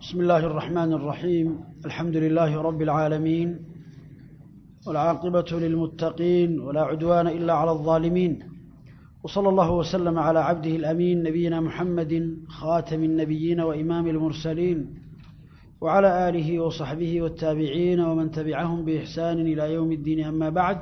بسم الله الرحمن الرحيم الحمد لله رب العالمين والعاقبة للمتقين ولا عدوان إلا على الظالمين وصلى الله وسلم على عبده الأمين نبينا محمد خاتم النبيين وإمام المرسلين وعلى آله وصحبه والتابعين ومن تبعهم بإحسان إلى يوم الدين أما بعد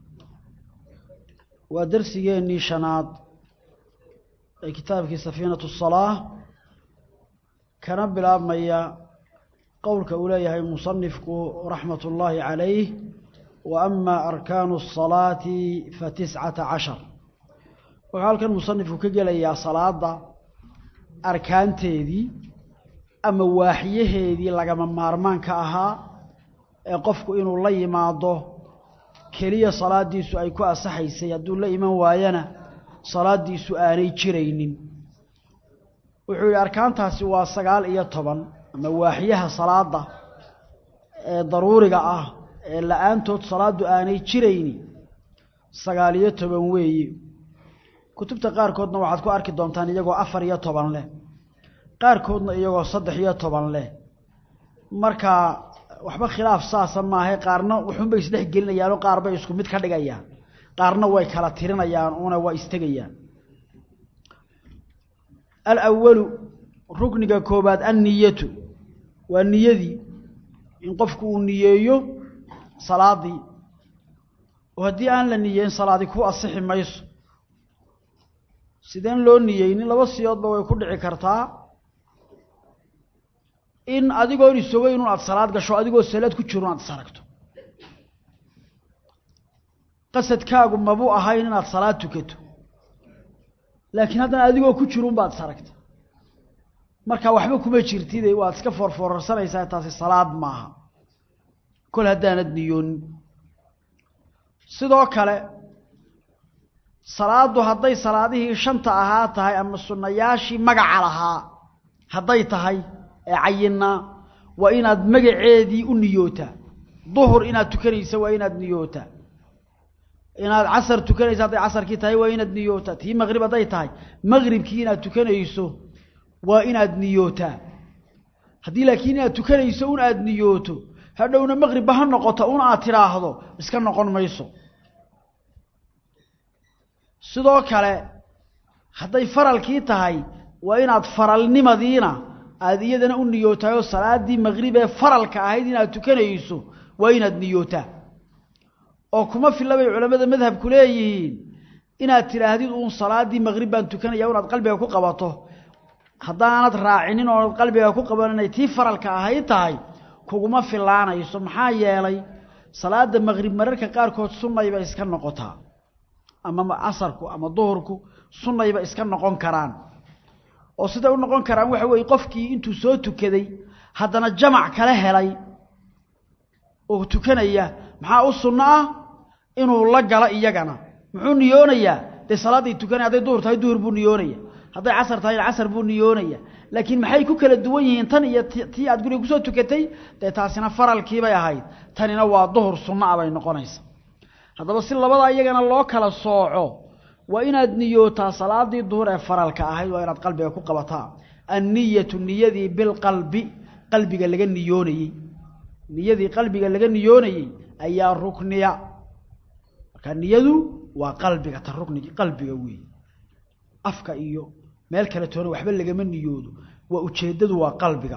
ودرسيني شناط كتابك سفينة الصلاة kana bilaabmaya qowlka uu leeyahay musanifku raxmat ullaahi calayh wa ama arkaanu الsalaati fa tiscata cashar wuxuu halkan musanifku ka gelayaa salaada arkaanteedii ama waaxyaheedii lagama maarmaanka ahaa ee qofku inuu la yimaado keliya salaadiisu ay ku asaxaysay hadduu la iman waayana salaadiisu aanay jiraynin wuxuu yidhi arkaantaasi waa sagaal iyo toban ama waaxyaha salaada ee daruuriga ah ee la-aantood salaaddu aanay jirayni sagaal iyo toban weeye kutubta qaarkoodna waxaad ku arki doontaan iyagoo afar iyo toban leh qaarkoodna iyagoo saddex iyo toban leh marka waxba khilaaf saasa maahay qaarna wuxuunbay isdhex gelinayaanoo qaar bay isku mid ka dhigayaan qaarna way kala tirinayaan una waa istegayaan alawalu rukniga koobaad anniyatu waa niyadii in qofku uu niyeeyo salaadii oo haddii aan la niyeyn salaadi ku asixi mayso sideen loo niyeynin laba siyoodba way ku dhici kartaa in adigoon isogeyn un aada salaad gasho adigoo salaad ku jiro un aad is aragto qasadkaagu mabuu ahayn inaad salaad tukato laakiin haddana adigoo ku jirun baad is aragta marka waxba kuma jirtide waad iska foorfoorarsanaysaa taasi salaad maaha kol haddaanad niyoonin sidoo kale salaaddu hadday salaadihii shanta ahaa tahay ama sunnayaashii magaca lahaa hadday tahay ee cayinaa waa inaad magaceedii u niyootaa duhur inaad tukanaysa waa inaad niyootaa inaad casar tukanayso hadday casarkii tahay waa inaad niyootaa tii maqrib hadday tahay maqribkii inaad tukanayso waa inaad niyootaa haddii laakiin inaad tukanayso un aada niyooto hadhowna maqribba ha noqoto un aad tidhaahdo iska noqon mayso sidoo kale hadday faralkii tahay waa inaad faralnimadiina aada iyadana u niyootahay oo salaaddii maqrib ee faralka ahayd inaad tukanayso waa inaad niyootaa oo kuma filla bay culammada madhabku leeyihiin inaad tidhaahdid uun salaaddii maqrib baan tukanaya unaad qalbiga ku qabato haddaanad raacinin oonad qalbiga ku qaban inay tii faralka ahayd tahay kuguma fillaanayso maxaa yeelay salaadda maqrib mararka qaarkood sunnayba iska noqotaa ama casarku ama duhurku sunnayba iska noqon karaan oo siday u noqon karaan waxa weeye qofkii intuu soo tukaday haddana jamac kala helay oo tukanaya maxaa u sunno ah inuu la galo iyagana muxuu niyoonayaa dee salaaday tukanaya hadday duhur tahay duhur buu niyoonaya hadday casar tahay casar buu niyoonaya laakiin maxay ku kala duwan yihiin tan iyo tii aad guriga kusoo tukatay dee taasina faralkiibay ahayd tanina waa duhur sunno a bay noqonaysa haddaba si labadaa iyagana loo kala sooco waa inaad niyootaa salaadii duhur ee faralka ahayd waa inaad qalbiga ku qabataa anniyatu niyadii bilqalbi qalbiga laga niyoonayey niyadii qalbiga laga niyoonayey ayaa rukniya marka niyadu waa qalbiga ta ruknigi qalbiga weeye afka iyo meel kale toona waxba lagama niyoodo waa ujeeddadu waa qalbiga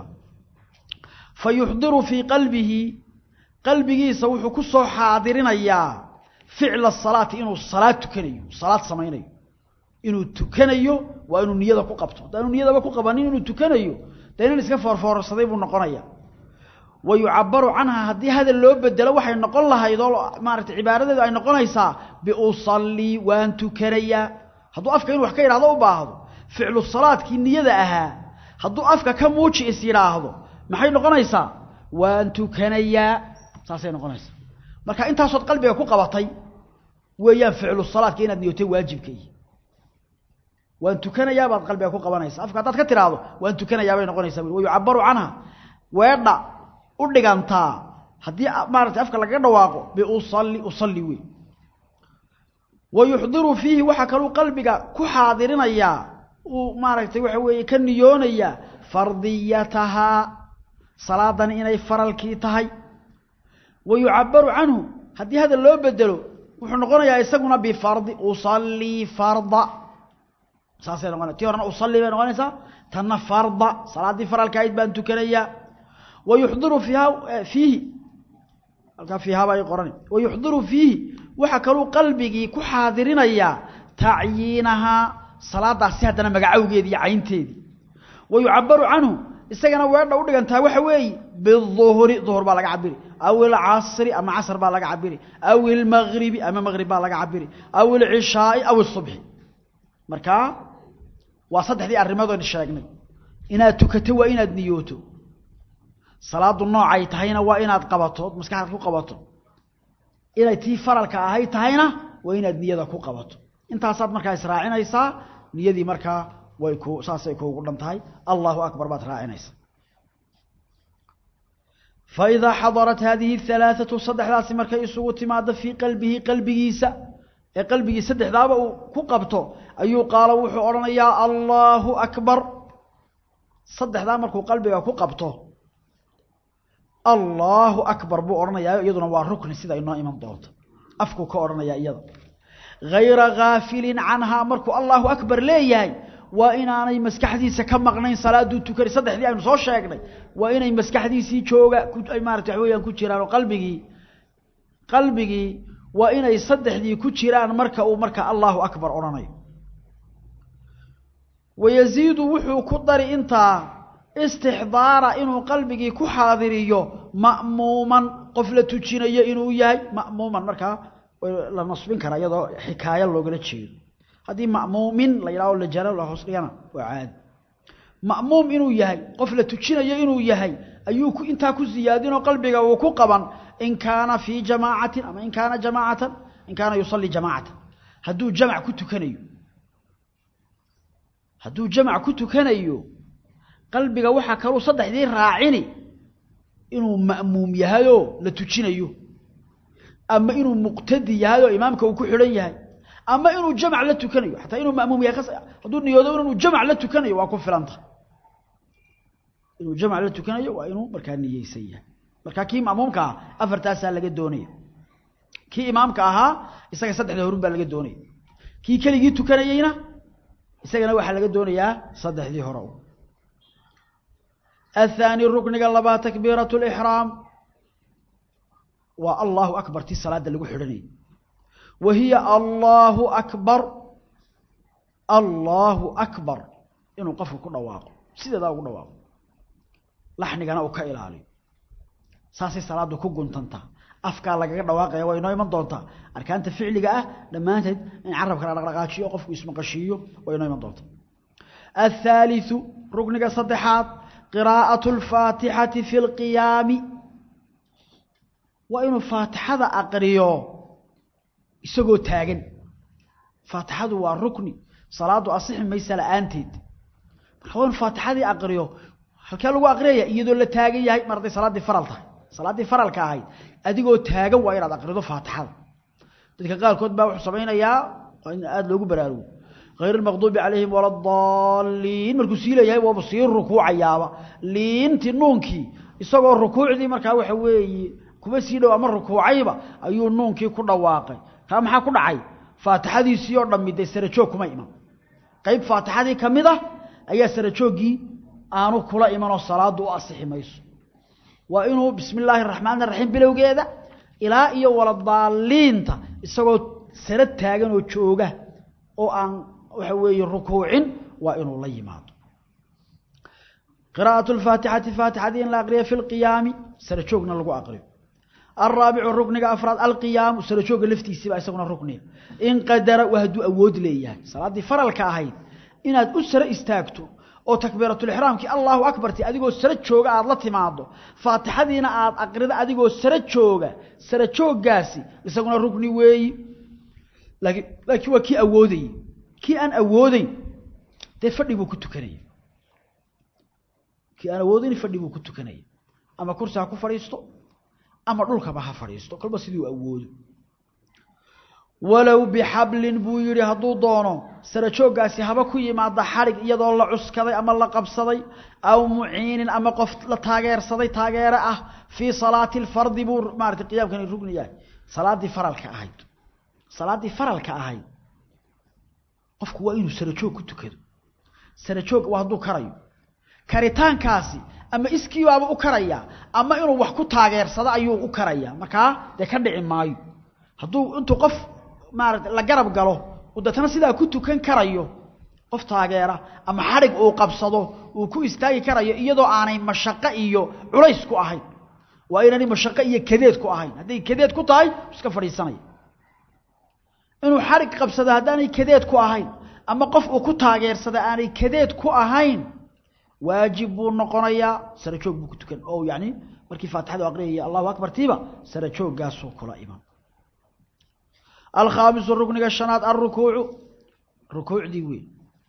fa yuxdiru fii qalbihi qalbigiisa wuxuu ku soo xaadirinayaa ficla salaati inuu salaad tukanayo salaad samaynayo inuu tukanayo waa inuu niyada ku qabto haddaanu niyadaba ku qabanin inuu tukanayo dee nin iska foorfoorsaday buu noqonaya wa yucabaru canha haddii hadal loo bedelo waxay noqon lahayd oo maaragtay cibaaradeedu ay noqonaysaa biusallii waan tukanayaa hadduu afka inu wax ka yidhahdo u baahdo ficlu salaadkii niyada ahaa hadduu afka ka muuji is yidhaahdo maxay noqonaysaa waan tukanayaa saasay noqonaysaa marka intaasood qalbiga ku qabatay weeyaan ficlu salaadka inaad niyootay waajibkay waan tukanayaa baad qalbiga ku qabanaysa afka haddaad ka tidhaahdo waan tukanayaa bay noqonaysaa wa yucabaru canha weedha u dhigantaa haddii maaratay afka lagaga dhawaaqo biusalli usalli wey wa yuxdiru fiihi waxaa kaluu qalbiga ku xaadirinayaa uu maaragtay waxa weeye ka niyoonaya fardiyatahaa salaadani inay faralkii tahay wa yucabaru canhu haddii hadal loo bedelo wuxuu noqonayaa isaguna bifardi usallii farda saasay noqonaya tii horena usallii bay noqonaysaa tanna farda salaaddii faralka ahayd baan tukanayaa wa yuxdiru fiiha fiihi halkaa fiihaa baa qoran wa yuxdiru fiihi waxa kaluu qalbigii ku xaadirinayaa tacyiinahaa salaadaasi haddana magacowgeedi iyo caynteedii wa yucabaru canhu isagana weedha u dhigantaa waxa weeye biduhri duhur baa laga cabiri aw ilcasri ama casr baa laga cabiri aw ilmagribi ama magrib baa laga cabiri aw ilcishaai aw isubxi markaa waa saddexdii arrimadoon sheegnay inaad tukato waa inaad niyooto salaadu noocay tahayna waa inaad qabato ood maskaxdaad ku qabato inay tii faralka ahayd tahayna waa inaad niyada ku qabato intaasaad markaa israacinaysaa niyadii markaa way ku saasay kuugu dhan tahay allahu akbar baad raacinaysaa faidaa xadarat haadihi halaaثatu saddexdaasi markay isugu timaado fii qalbihi qalbigiisa ee qalbigii saddexdaaba uu ku qabto ayuu qaalo wuxuu odhanayaa allahu akbar saddexdaa markuu qalbiga ku qabto allahu akbar buu odhanayaa iyaduna waa rukni sida inoo iman doonto afkuu ka odhanayaa iyada hayra kaafilin canhaa markuu allahu akbar leeyahay waa inaanay maskaxdiisa ka maqnayn salaaduu tukani saddexdii aynu soo sheegnay waa inay maskaxdiisii jooga ay maarata wax weeyaan ku jiraan oo qalbigii qalbigii waa inay saddexdii ku jiraan marka uu marka allahu akbar odhanayo wayaziidu wuxuu ku dari intaa istixdaara inuu qalbigii ku xaadiriyo ma'muuman qof la tujinayo inuu yahay ma'muuman markaa la nasbin karaa iyadoo xikaayo loogala jeedo haddii ma'muumin la yidhaho lajaro la hoos dhigana waa caadi ma'muum inuu yahay qof la tujinayo inuu yahay ayuu ku intaa ku siyaadinoo qalbiga uu ku qaban in kaana fii jamaacatin ama in kaana jamaacatan in kaana yusalli jamaacatan hadduu jamac ku tukanayo hadduu jamac ku tukanayo qalbiga waxaa kaluu saddexdii raacini inuu ma'muum yahayoo la tujinayo ama inuu muqtadi yahay oo imaamka uu ku xidhan yahay ama inuu jamac la tukanayo xataa inuu ma'muum yahay hadduu niyoodo inuu jamac la tukanayo waa ku filanta inuu jamac la tukanayo waa inuu markaa niyeysan yahay markaa kii ma'muumka ah afartaasaa laga doonaya kii imaamka ahaa isaga saddexda horun baa laga doonaya kii keligii tukanayeyna isagana waxaa laga doonayaa saddexdii hore الثاني ركنiga لبaa تكبيرة الإحرام waa الله أكبر ti saلاada lagu xidhanayay وهiي الله أكبر الله أكبر inuu qofka ku dhawaaqo sideedaa ugu dhawaaqo laxnigana uu ka ilaaliyo saasay salaadu ku guntantaa afkaa lagaga dhawaaqaya waa inoo iman doontaa arkaanta ficliga ah dhammaanteed in carabka la dhaqdhaqaajiyo qofku ismaqashiiyo waa inoo iman doontaa الثالث rukniga saddexaad qراءة الفاaتixaةi في القiyaami waa inuu faatixada aqriyo isagoo taagan faatixadu waa rukni salaadu asixi maysa la'aanteed marka waa inu faatixadii aqriyo halkee lagu aqriyaya iyadoo la taagan yahay mar hadday salaaddii faral tahay salaaddii faralka ahayd adigoo taagan waa inaad aqrido faatixada dadka qaarkood baa wuxuu samaynayaa waa in aada loogu baraarugo غayr الmaqdubi calayhim wala اdaliin markuu sii leeyahay waaba sii rukuucayaaba liintii nuunkii isagoo rukuucdii markaa waxa weeye kuba sii dhow ama rukuucayba ayuu nuunkii ku dhawaaqay kaa maxaa ku dhacay faatixadiisii oo dhammi dee sarajoog kuma iman qayb faatixadii ka mid ah ayaa sarajooggii aanu kula imanoo salaadu u asixi mayso waa inuu bismi illaahi الraxmaan الraxiim bilowgeeda ilaa iyo waladaaliinta isagoo sara taagan oo jooga oo aan waxa weeye rukuucin waa inuu la yimaado qراءة الفاaتixaةi فاatixadii in la aqriya في القiyaami sarajoogna lagu aqriyo الرaaبicu rukniga afraad alqiyaamu sarajooga laftiisiiba isaguna rukniga in qadara waa hadduu awood leeyahay salaaddii faralka ahayd inaad u sare istaagto oo takbiiratulixraamkii allahu akbarti adigoo sare jooga aada la timaado faatixadiina aada aqrida adigoo sare jooga sare jooggaasi isaguna rukni weeyi laakiin laakiin waa kii awoodayey kii aan awoodeyn dee fadhi buu ku tukanaya kii aan awoodeyn fadhi buu ku tukanaya ama kursi ha ku fadhiisto ama dhulkaba ha fadhiisto kolba siduu awoodo walow bixablin buu yidhi hadduu doono sarajooggaasi haba ku yimaada xadhig iyadoo la cuskaday ama la qabsaday aw muciinin ama qof la taageersaday taageere ah fii salaati alfardi buu maarata qiyaamkani rugni yahay salaaddii faralka ahayd salaaddii faralka ahayd qofku waa inuu sarajoog ku tukado sarajoog waa hadduu karayo karitaankaasi ama iskiibaaba u karaya ama inuu wax ku taageersado ayuu u karaya markaa dee ka dhici maayo hadduu intuu qof maarata la garab galo uu deetana sidaa ku tukan karayo qof taageera ama xadhig uu qabsado uu ku istaagi karayo iyadoo aanay mashaqo iyo culays ku ahayn waa inaanay mashaqo iyo kadeed ku ahayn hadday kadeed ku tahay iska fadhiisanaya inuu xadhig qabsado haddaanay kadeed ku ahayn ama qof uu ku taageersada aanay kadeed ku ahayn waajib buu noqonayaa sarajoog buu ku tukan oo yani markii faatixadu aqriyaya allahu akbar tiiba sarajooggaasuu kula iman alkhaamisu rukniga shanaad alrukuucu rukuucdii wey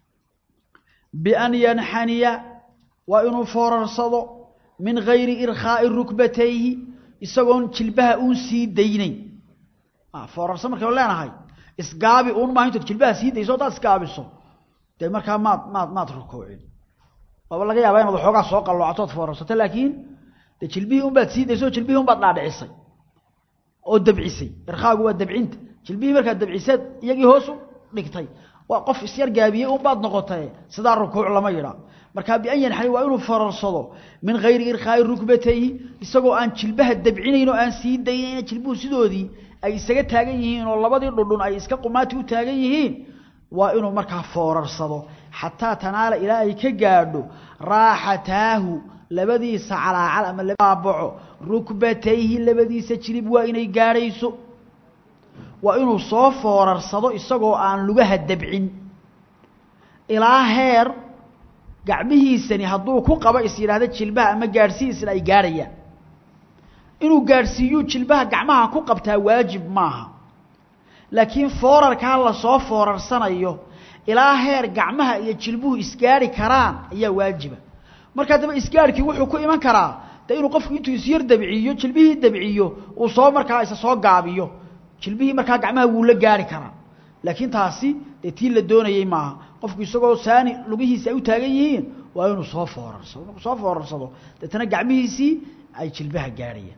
bian yanxaniya waa inuu foorarsado min gayri irkhaa'i rukbatayhi isagoon jilbaha uun sii daynayn foorarsa markaynu leenahay isgaabi uun maaha intood jilbaha sii dayso haddaad isgaabiso dee markaa maad maad maad rukuucin waaba laga yaabaa inaad waxoogaa soo qalloocatood foorarsato laakiin dee jilbihii un baad sii daysay oo jilbihii un baad dhaadhicisay oo dabcisay irkhaagu waa dabcinta jilbihii markaad dabciseed iyagii hoosu dhigtay waa qof isyar gaabiyey un baad noqotay sidaa rukuuc lama yidhaa markaa bian yanxani waa inuu fararsado min hayri irkhaa'i rukbatayhi isagoo aan jilbaha dabcinayn oo aan sii daynayn jilbuhu sidoodii ay isaga taagan yihiin oo labadii dhundhun ay iska qumaati u taagan yihiin waa inuu markaa foorarsado xataa tanaala ilaa ay ka gaadho raaxataahu labadiisa calaacal ama baabaco rukbatayhi labadiisa jilib waa inay gaadhayso waa inuu soo foorarsado isagoo aan lugaha dabcin ilaa heer gacmihiisani hadduu ku qabo is yidhaahda jilbaha ama gaadhsihiisna ay gaadhayaan inuu gaadhsiiyuu jilbaha gacmaha ku qabtaa waajib maaha laakiin foorarkaa lasoo foorarsanayo ilaa heer gacmaha iyo jilbuhu isgaadhi karaan ayaa waajiba markaa daba isgaadhkii wuxuu ku iman karaa dee inuu qofku intuu isyar dabciyo jilbihii dabciyo uu soo markaa isa soo gaabiyo jilbihii markaa gacmaha wuu la gaari karaa laakiin taasi dee tii la doonayey maaha qofku isagoo saani lugihiisi ay u taagan yihiin waa inuu soo foorarsado markuu soo foorarsado deetana gacmihiisii ay jilbaha gaadhayaan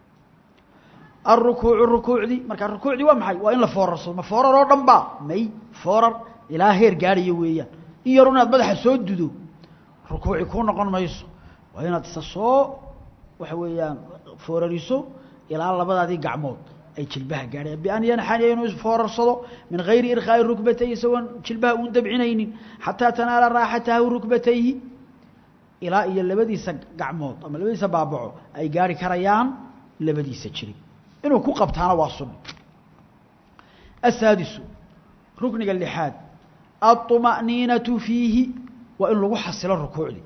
alrukuucu rukuucdii markaa rukuucdii waa maxay waa in la foorarsado ma foorar oo dhan ba may foorar ilaa heer gaadhaya weeyaan in yarun inaad madaxa soo dudo rukuuci kuu noqon mayso waa inaad isa soo waxa weeyaan foorariso ilaa labadaadii gacmood ay jilbaha gaadhayaan bian yanxaniya inuu foorarsado min hayri irkhaa'i rukbatayhi isagoon jilbaha uun dabcinaynin xataa tanaala raaxatahu rukbatayhi ilaa iyo labadiisa gacmood ama labadiisa baabaco ay gaari karayaan labadiisa jirib inuu ku qabtaana waa sunni asaadisu rukniga lixaad aلطuma'niinatu fiihi waa in lagu xasilo rukuucdii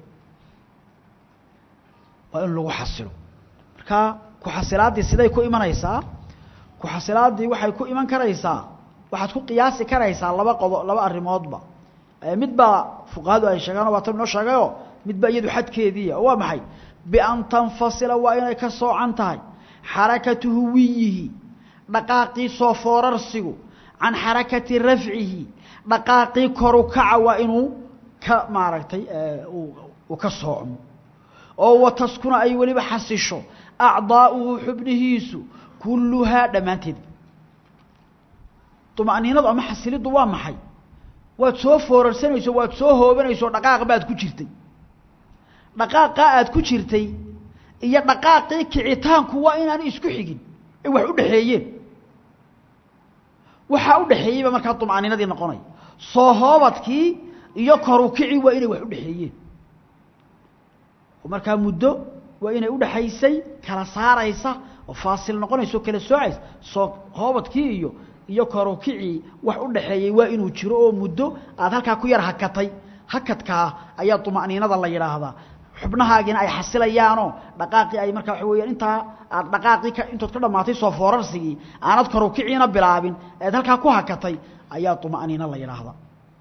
waa in lagu xasilo markaa ku-xasilaaddii siday ku imanaysaa ku-xasilaaddii waxay ku iman karaysaa waxaad ku qiyaasi karaysaa laba qodo laba arrimoodba mid baa fuqahadu ay sheegaan waa tan inoo sheegayoo midba iyadu xadkeediia oo waa maxay bian tanfasila waa inay ka soocan tahay xarakatu huwiyihi dhaqaaqii soo foorarsigu can xarakati rafcihi dhaqaaqii koru kaca waa inuu ka maaragtay uu ka soocmo oo wataskuna ay weliba xasisho acdaa'uhu xubnihiisu kulluhaa dhammaanteed طuma'niinadu ama xasiliddu waa maxay waad soo foorarsanayso waad soo hoobanayso dhaqaaq baad ku jirtay dhaqaaqaa aad ku jirtay iyo dhaqaaqii kicitaanku waa inaanu isku xigin ay wax u dhexeeyeen waxaa u dhexeeyeyba markaa طuma'niinadii noqonaya soo hoobadkii iyo koru kici waa inay wax u dhexeeyeen markaa muddo waa inay udhexaysay kala saaraysa oo faasil noqonaysa oo kala soocaysa soo hoobadkii iyo iyo korukicii wax u dhaxeeyey waa inuu jiro oo muddo aad halkaa ku yar hakatay hakadkaa ayaa طuma'niinada la yidhaahdaa xubnahaagiina ay xasilayaanoo dhaqaaqii ay markaa waxa weyaan intaa aad dhaqaaqii ka intood ka dhammaatay soo foorarsigii aanad korukiciina bilaabin eed halkaa ku hakatay ayaa طuma'niino la yidhaahdaa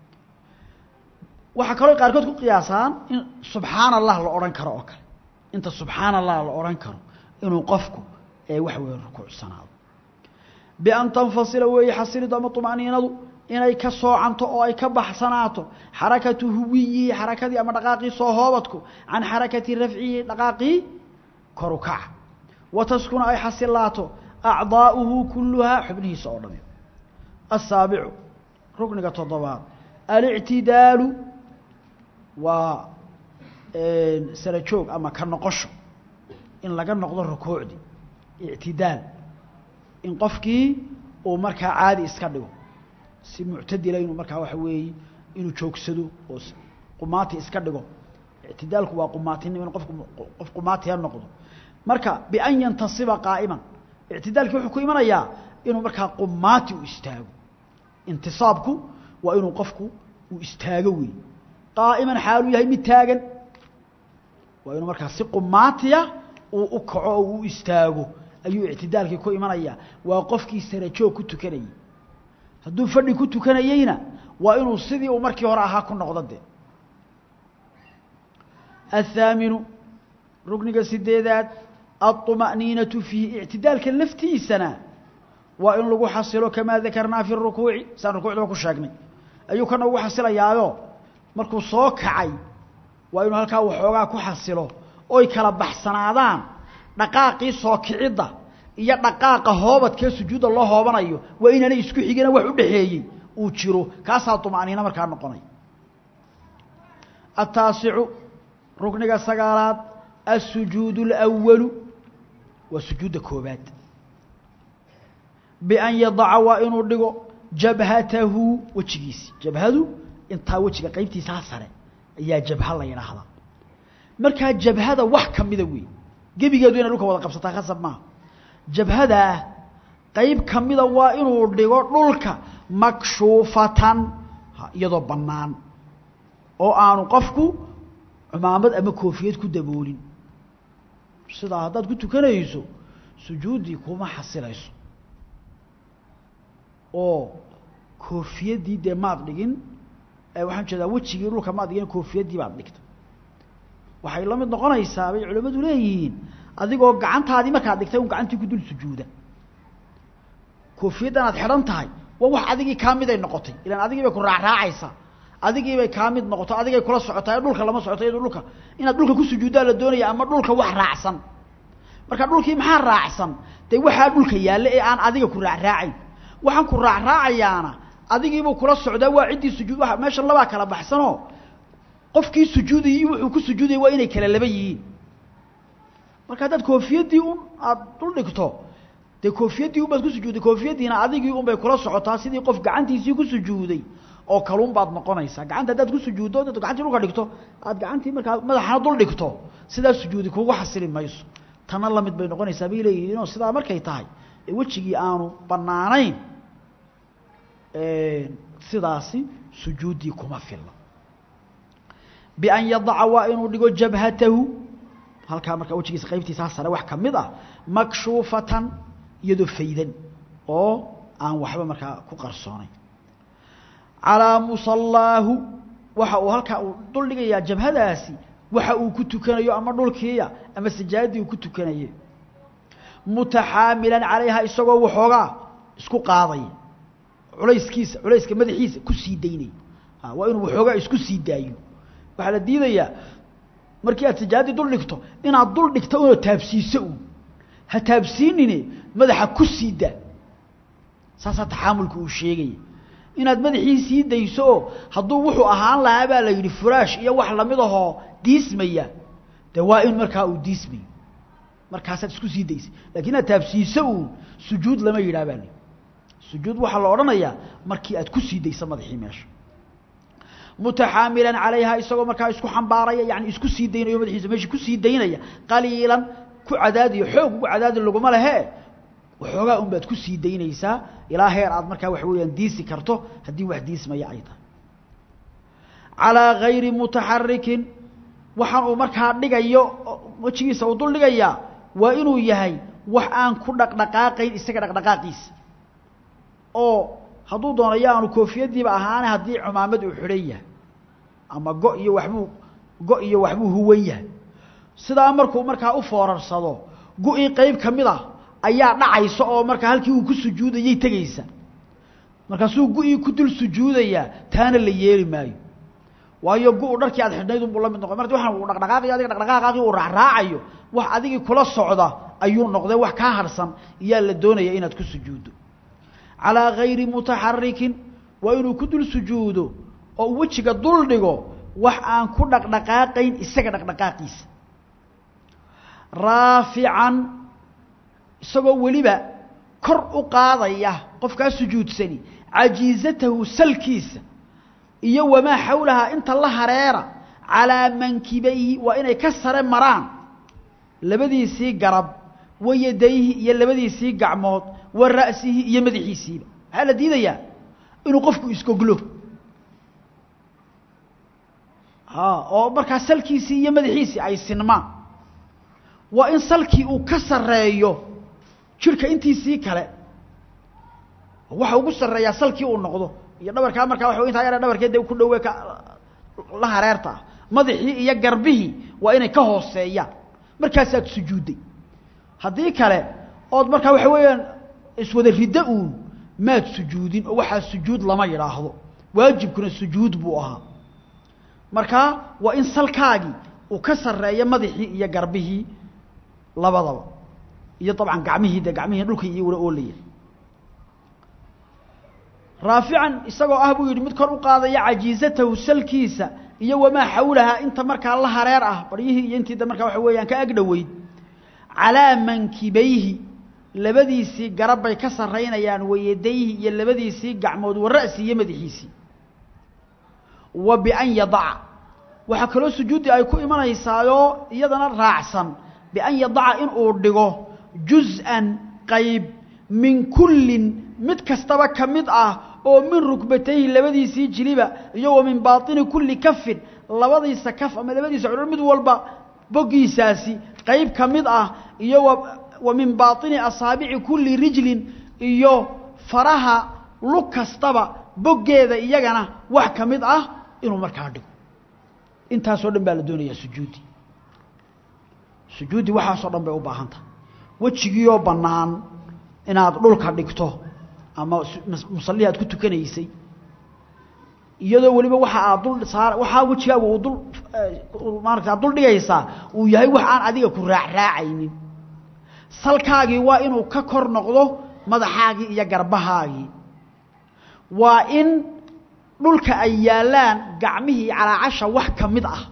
waxaa kaloo qaarkood ku qiyaasaan in subxaana allah la odhan karo oo kale inta subxaana allah la odhan karo inuu qofku ee wax weeye rukuucsanaado bian tanfasila weeye xasilidu ama طuma'niinadu inay ka soocanto oo ay ka baxsanaato xarakatu huwiyihi xarakadii ama dhaqaaqii soo hoobadku can xarakati rafcihi dhaqaaqii koru kaca wa taskuna ay xasilaato acdaa'uhu kuluhaa xubnihiisa oo dhami asaabicu rukniga toddobaad alictidaalu waa sara joog ama ka noqosho in laga noqdo rukuucdii ictidaal in qofkii uu markaa caadi iska dhigo si muctadila inuu markaa waxa weeye inuu joogsado oo qumaati iska dhigo ictidaalku waa qumaatinimo in qofku qof qumaatiha noqdo marka bian yantasiba qaa'iman ictidaalkii wuxuu ku imanayaa inuu markaa qumaati u istaago intisaabku waa inuu qofku uu istaago wey qaa'iman xaaluu yahay mid taagan waa inuu markaa si qumaatiya uu u kaco oo uu istaago ayuu ictidaalkii ku imanayaa waa qofkii sarajoog ku tukanayey hadduu fadhi ku tukanayeyna waa inuu sidii uu markii hore ahaa ku noqdo de athaaminu rukniga sideedaad aلطuma'niinaةu fiihi ictidaalka laftiisana waa in lagu xasilo kamaa dakarnaa fi rukuuci saan rukuucdaba ku sheegnay ayuu kana ugu xasilayaayo markuu soo kacay waa inuu halkaa waxoogaa ku xasilo oy kala baxsanaadaan dhaqaaqii soo kicidda iyo dhaqaaqa hoobadkee sujuudda loo hoobanayo waa inaanay isku xigina wax u dhexeeyey uu jiro kaasaa طuma'niina markaa noqonay ataasicu rukniga sagaalaad الsujuud الأwalu waa sujuudda koobaad bian yadaca waa inuu dhigo jabhatahu wejigiisi jabhadu intaa wejiga qaybtiisaa sare ayaa jabha la yidhaahdaa markaa jabhada wax ka mida wey gebigeedu inay dhulka wada qabsataa khasab maaha jabhadaa qayb ka mida waa inuu dhigo dhulka makshuufatan iyadoo bannaan oo aanu qofku cumaamad ama koofiyad ku daboolin sidaa haddaad ku tukanayso sujuuddii kuma xasilayso oo koofiyaddii dee maad dhigin waxaan jeedaa wejigii dhulka maad dhigin koofiyaddii baad dhigta waxay la mid noqonaysaa bay culimmadu leeyihiin adigoo gacantaadii markaad dhigtay un gacantii ku dul sujuuda koofiyaddan aad xidhan tahay waa wax adigii kaa miday noqotay ilaan adigii bay ku raacraacaysaa adigii bay kaa mid noqoto adigay kula socotaa dhulka lama socoto iyado dhulka inaad dhulka ku sujuuddaa la doonaya ama dhulka wax raacsan marka dhulkii maxaa raacsan dee waxaa dhulka yaalla ee aan adiga ku raacraacayn waxaan ku raacraacayaana adigiibuu kula socdaa waa ciddii sujuud waa meesha labaa kala baxsanoo qofkii sujuudayay wuxuu ku sujuudayay waa inay kala laba yihiin marka haddaad koofiyaddii un aada dul dhigto dee koofiyaddii un baad ku sujuuday koofiyaddiina adigii un bay kula socotaa sidii qof gacantiisii ku sujuuday oo kaluun baad noqonaysaa gacanta haddaad ku sujuuddo intaad gacantii dhulka dhigto aad gacantii markaa madaxana dul dhigto sidaa sujuudi kugu xasili mayso tana la mid bay noqonaysaa bay leeyihiinoo sidaa markay tahay ee wejigii aanu bannaanayn sidaasi sujuuddii kuma filla bian yadaca waa inuu dhigo jabhatahu halkaa markaa wejigiisa qaybtiisaa sare wax ka mid ah makshuufatan iyadoo faydan oo aan waxba markaa ku qarsoonayn calaa musallaahu waxa uu halkaa uu dul dhigayaa jabhadaasi waxa uu ku tukanayo ama dhulkiiya ama sajaadii uu ku tukanaye mutaxaamilan calayha isagoo waxoogaa isku qaadaya culayskiisa culayska madaxiisa ku sii daynaya waa inuu waxoogaa isku sii daayo waxaa la diidayaa markii aad sajaadii dul dhigto inaad dul dhigto unoo taabsiiso uun ha taabsiinine madaxa ku sii daa saasaa taxaamulka uu sheegaya inaad madaxii sii dayso oo hadduu wuxuu ahaan lahaa baa la yidhi furaash iyo wax lamid ahoo diismaya dee waa in markaa uu diismayo markaasaad isku sii daysay lakiin inaad taabsiiso uun sujuud lama yidhaha baa la sujuud waxaa la odhanayaa markii aad ku sii dayso madaxii meesha mutaxaamilan calayha isagoo markaa isku xambaaraya yani isku sii daynayo madaxiisa meeshii kusii daynaya qaliilan ku cadaadiyo xoog ugu cadaadi laguma lehe waxoogaa un baad ku sii daynaysaa ilaa heer aad markaa waxa weeyaan diisi karto haddii wax diismaya ay tahay calaa gayri mutaxarikin waxaan uu markaa dhigayo wejigiisa uu dul dhigayaa waa inuu yahay wax aan ku dhaqdhaqaaqayn isaga dhaqdhaqaaqiisa oo hadduu doonayo aanu koofiyaddiiba ahaane haddii cumaamad uu xidhan yahay ama go iyo waxbuu go iyo waxbuu huwan yahay sidaa markuu markaa u foorarsado go-ii qeyb ka mid ah ayaa dhacaysa oo markaa halkii uu ku sujuudayay tegaysa markaasuu gu-ii ku dul sujuudayaa taana la yeeli maayo waayo gu-u dharkii aad xidhnayd unbuu la mid noqon marti waxaan uu dhaqdhaqaaqayo adiga dhaqdhaqaaqaagii uu raacraacayo wax adigii kula socda ayuu noqday wax kaa harsan iyaa la doonaya inaad ku sujuuddo calaa gayri mutaxarikin waa inuu ku dul sujuudo oo wejiga dul dhigo wax aan ku dhaqdhaqaaqayn isaga dhaqdhaqaaqiisa raafican isagoo weliba kor u qaadaya qofkaa sujuudsani cajiizatahu salkiisa iyo wamaa xawlahaa inta la hareera calaa mankibayhi waa inay ka sare maraan labadiisii garab wa yadayhi iyo labadiisii gacmood wa ra'sihi iyo madaxiisiiba maxaa la diidayaa inuu qofku isgoglo oo markaa salkiisii iyo madaxiisii ay sinmaan waa in salkii uu ka sarreeyo jirka intiisii kale waxa ugu sarreeyaa salkii uu noqdo iyo dhabarkaa markaa waa intaa yara dhabarkeed ku dhowe ka la hareerta ah madaxii iyo garbihii waa inay ka hooseeyaan markaasaad sujuudday haddii kale ood markaa waxa weeyaan iswada riddo uun maad sujuudin oo waxaa sujuud lama yidhaahdo waajibkuna sujuud buu ahaa markaa waa in salkaagii uu ka sarreeyo madaxii iyo garbihii labadaba iyo dabcan gacmihii de gacmihii dhulka iyo ula oolaya raafican isagoo ah buu yidhi mid kor u qaadaya cajiizatahu salkiisa iyo wamaa xawlahaa inta markaa la hareer ah baryihii iyo intii markaa waxa weeyaan ka agdhoweyd calaa mankibayhi labadiisii garab bay ka sarraynayaan wayadayhi iyo labadiisii gacmood wa ra'si iyo madaxiisii wa bian yadaca waxaa kaloo sujuuddii ay ku imanaysaayoo iyadana raacsan bian yadaca inuu dhigo juz-an qayb min kullin mid kastaba ka mid ah oo min rukbatayhi labadiisii jiliba iyo wa min baatini kulli kafin labadiisa kaf ama labadiisa cudhur mid walba boggiisaasi qayb ka mid ah iyo wa min baatini asaabici kulli rijlin iyo faraha lug kastaba boggeeda iyagana wax ka mid ah inuu markaa dhigo intaasoo dhan baa la doonayaa sujuudi sujuudi waxaasoo dhan bay u baahan tahay wejigiioo bannaan inaad dhulka dhigto ama musallihi aad ku tukanaysay iyadoo weliba waxa aad dul saar waxaa wejigaagu uu dul maarata aad dul dhigaysaa uu yahay wax aan adiga ku raacraacaynin salkaagii waa inuu ka kor noqdo madaxaagii iyo garbahaagii waa in dhulka ay yaallaan gacmihii calaacasha wax ka mid ah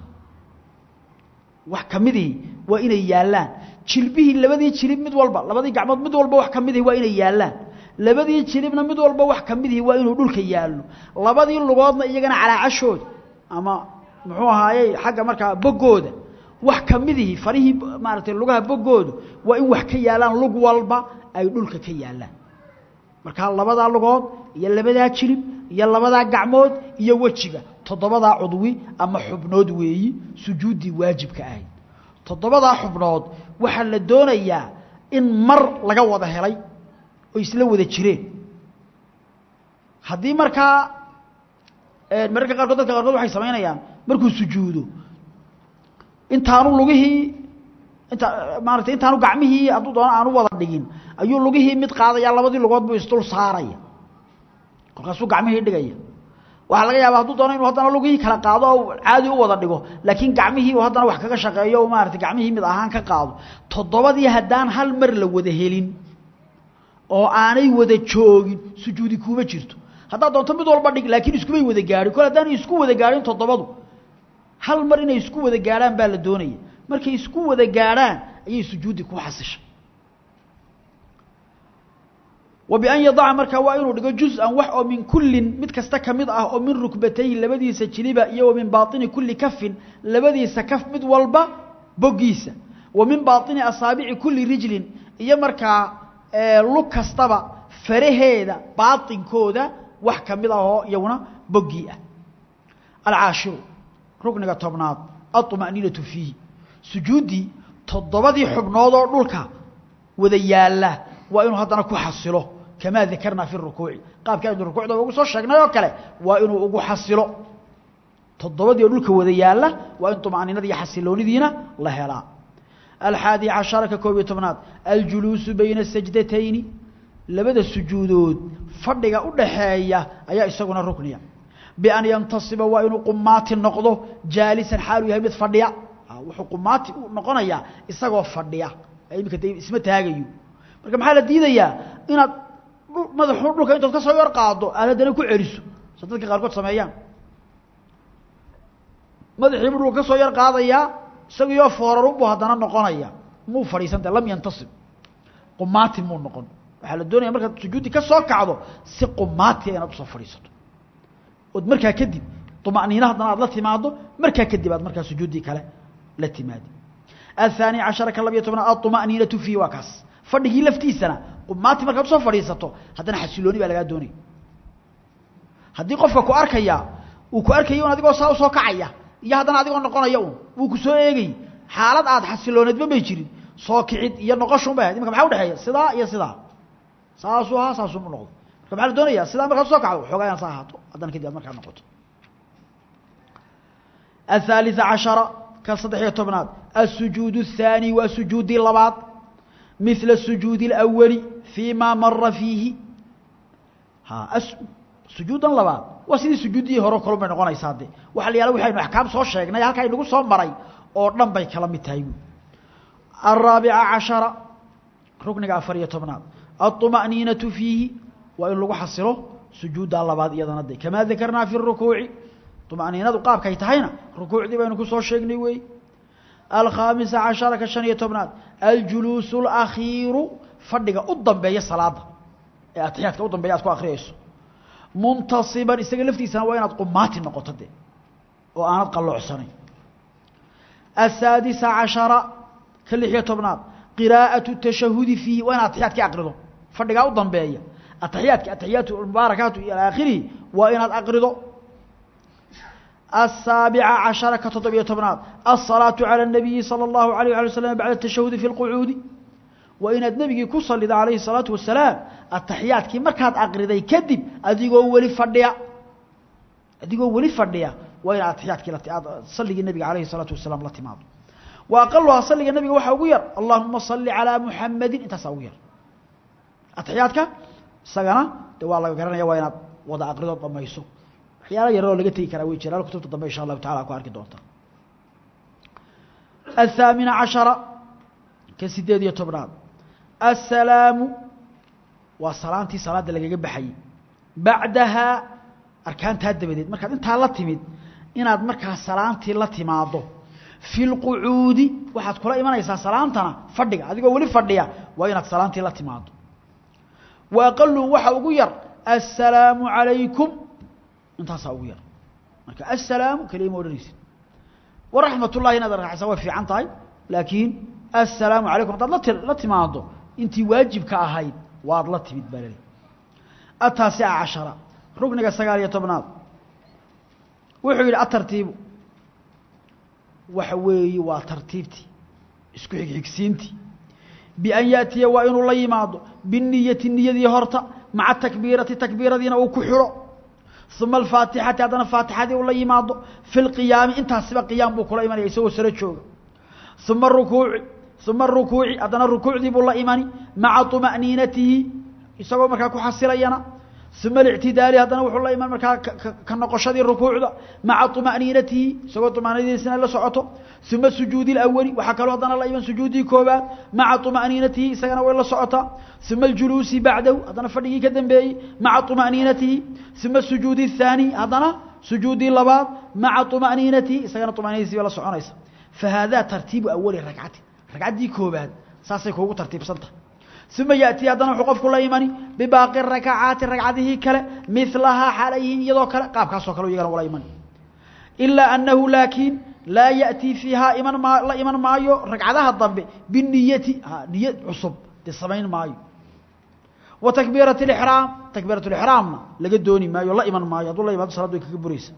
wax ka midihii waa inay yaallaan jilbihii labadii jilib mid walba labadii gacmood mid walba wax ka midihi waa inay yaallaan labadii jilibna mid walba wax ka midihi waa inuu dhulka yaallo labadii lugoodna iyagana calaacashooda ama muxuu ahaayey xagga markaa boggooda wax ka midihi farihii maaragtay lugaha boggooda waa in wax ka yaallaan lug walba ay dhulka ka yaallaan markaa labadaa lugood iyo labadaa jilib iyo labadaa gacmood iyo wejiga toddobadaa cudwi ama xubnood weeyi sujuuddii waajibka ahayd toddobadaa xubnood waxaa la doonayaa in mar laga wada helay oo isla wada jireen haddii markaa mararka qaarkood dadka qaarkood waxay samaynayaan markuu sujuudo intaanu lugihii inta maaratay intaanu gacmihii hadduu doono aanu wada dhigin ayuu lugihii mid qaadaya labadii lugood buu isdul saaraya kolkaasuu gacmihii dhigaya waxaa laga yaaba hadduu doono inuu haddana lugihii kala qaado oo caadi u wada dhigo laakiin gacmihii uu haddana wax kaga shaqeeyo o maarata gacmihii mid ahaan ka qaado toddobadii haddaan hal mar la wada helin oo aanay wada joogin sujuudi kuuma jirto haddaad doonto mid walba dhig laakiin iskumay wada gaadhin kol haddaanay isku wada gaadhin toddobadu hal mar inay isku wada gaadhaan baa la doonaya markay isku wada gaadhaan ayay sujuudi ku xasishay wa bian yadaca markaa waa inuu dhigo juz-an wax oo min kullin mid kasta ka mid ah oo min rukbatayhi labadiisa jiliba iyo wa min baatini kulli kafin labadiisa kaf mid walba boggiisa wa min baatini asaabici kulli rijlin iyo markaa lug kastaba faraheeda baatinkooda wax ka mid ah oo iyaguna boggii ah alcaashiru rukniga tobnaad aطma'niinatu fiihi sujuuddii toddobadii xubnood oo dhulka wada yaalla waa inuu haddana ku xasilo kamaa dakarnaa fi rukuuci qaabkii aynu rukuucda ugu soo sheegnay oo kale waa inuu ugu xasilo toddobadii oo dhulka wada yaalla waa in طuma'niinada iyo xasiloonidiina la helaa alxaadi cashara ka koob iyo tobnaad aljuluusu bayna sajdatayni labada sujuudood fadhiga u dhaxeeya ayaa isaguna rukniya bian yantasiba waa inuu qumaati noqdo jaalisan xaaluu yahay mid fadhiya wuxuu qumaati u noqonayaa isagoo fadhiya iminka de isma taagayo marka maxaa la diidayaa inaad madaxu dhulka intood ka soo yar qaado aad haddana ku celiso sa dadka qaarkood sameeyaan madaxiibu dhulka ka soo yar qaadayaa isagiyo foorarunbuu haddana noqonaya muu fadhiisanta lam yantasib qumaati muu noqon waxaa la doonaya markaad sujuudi ka soo kacdo si qumaatiya inaad usoo fadhiisato ood markaa kadib طمأنينة haddana aad la timaado markaa kadib aad markaa sujuudii kale la timaadi الثاني عشر ka labiyo tobnaad الطمأنينة فيه waa kaas fadhigii laftiisana qumaati markaad usoo fadhiisato haddana xasilooni baa lagaa doonaya haddii qofka ku arkaya uu ku arkayo un adigoo saa usoo kacaya iyo haddana adigoo noqonaya un wuu ku soo eegay xaalad aad xasilooneedba may jirin soo kicid iyo noqoshun bay ahayd imaka maxaa udhexeeya sidaa iyo sidaa saasuu ahaa saasuu u noqdo marka maxaa la doonaya sidaa markaad usoo kacdo xoogaa inad saa ahaato haddana kadib aad markaa noqoto الثالث عشر كالصدح يتبناد السجود الثاني وسجود اللباد مثل السجود الأول فيما مر فيه ها أس... سجود اللباد وسيدي سجودي هورو كلو من نقونا يسادي وحال يالا وحي محكام سو شيغنا يالكا ينغو سو مري او دن باي كلا ميتاي الرابع عشر ركن غافر يتبناد الطمأنينة فيه وإن لغو حصله سجود اللباد يدنا دي كما ذكرنا في الركوع طمأنينadu qaabkay tahayna rukuucdii baynu ku soo sheegnay weey الخامس عشر كشن يتبناد الجلوس الأخير فدغ u dambeeya salaada ee atixyaadka u dambeeya aad ku akhriyayso muntasiban isaga laftiisana waa inaad qumaati noqoto de oo aanad qalloocsanay السادس عشر كلح يتبناد قراءة التشهد فيه وين atixyaadka aqrido fadhiga u dambeeya atixyaadka atixyaatu mubaarakaatu ila aakhiri waa inaad aqrido السابع عشر كتطبية تبنات الصلاة على النبي صلى الله عليه وسلم بعد التشهد في القعود وإن النبي كصل عليه الصلاة والسلام التحيات كي مركات أقردي كذب أديقوا ولي فرديا أديقوا ولي فرديا وإن التحيات كي صلي النبي عليه الصلاة والسلام لاتماض وأقلها صلي النبي وحوير اللهم صل على محمد انت سوير التحيات كي سقنا دوا الله قرنا يا وين وضع أقردوا ضميسو waxyaala yaroo laga tegi karaa way jiraan kutubta dambe insha allahu taala ku arki doonta الثامن عشر كسيديد يتبراد السلام وصلاتي صلاة لغا بخاي بعدها اركانتها دبديد marka inta la timid inaad marka salaantii la timaado fil qu'udi waxaad kula imanaysaa salaantana fadhiga adigoo wali fadhiya waa inaad salaantii la timaado wa aqallu waxa ugu yar assalamu alaykum intaasaa ugu yar marka assalaamu kelima odhanaysid waraxmat ullahi inaad arkaxaysaa way fiican tahay laakiin assalaamu calaykum haddaad lati la timaado intii waajibka ahayd waad la timid baa laleeyahy ataasica cashara rukniga sagaal iyo tobnaad wuxuu yidhi atartiibu waxa weeye waa tartiibtii isku xigxigsiintii bian yaatiya waa inuu la yimaado biniyati niyadii horta maca takbiirati takbiiradiina uu ku xidho ثم الفاتحة هذا فاتحة ولا يماض في القيام انت سبق قيام بو كلا ايماني يسو سره جوغ ثم الركوع ثم الركوع هذا الركوع دي بو لا ايماني مع طمأنينته يسو marka ku xasilayana ثم الاعتدال هذا وحو لا ايمان marka ka noqoshadii rukuucda مع طمأنينته سو طمأنينته la socoto ثم السجود الاول waxa kale hadana la iiman sujuudii koobaad مع طمأنينته isagana way la socota ثم الجلوس بعده هذا فدغي كدنبي مع طمأنينته ثم السجود الثاني هذا سجودي لباد مع طمأنينته isagana طمأنينته la soconaysa فهذا ترتيب اول ركعه ركعتي كوباد ساسay kuugu tartiibsanta ثم ياتي هذا وقف كل ايماني بباقي الركعات ركعته كله مثلها حاليه يدو كله قاب كاسو كله يغان ولا ايمان الا انه لكن لا ياتي فيها ايمان ما لا ايمان مايو ركعتها الضبه بالنيه نيه عصب دي مايو وتكبيره الاحرام تكبيره الاحرام لقى دوني مايو لا ايمان مايو الله يبارك صلاه كبريس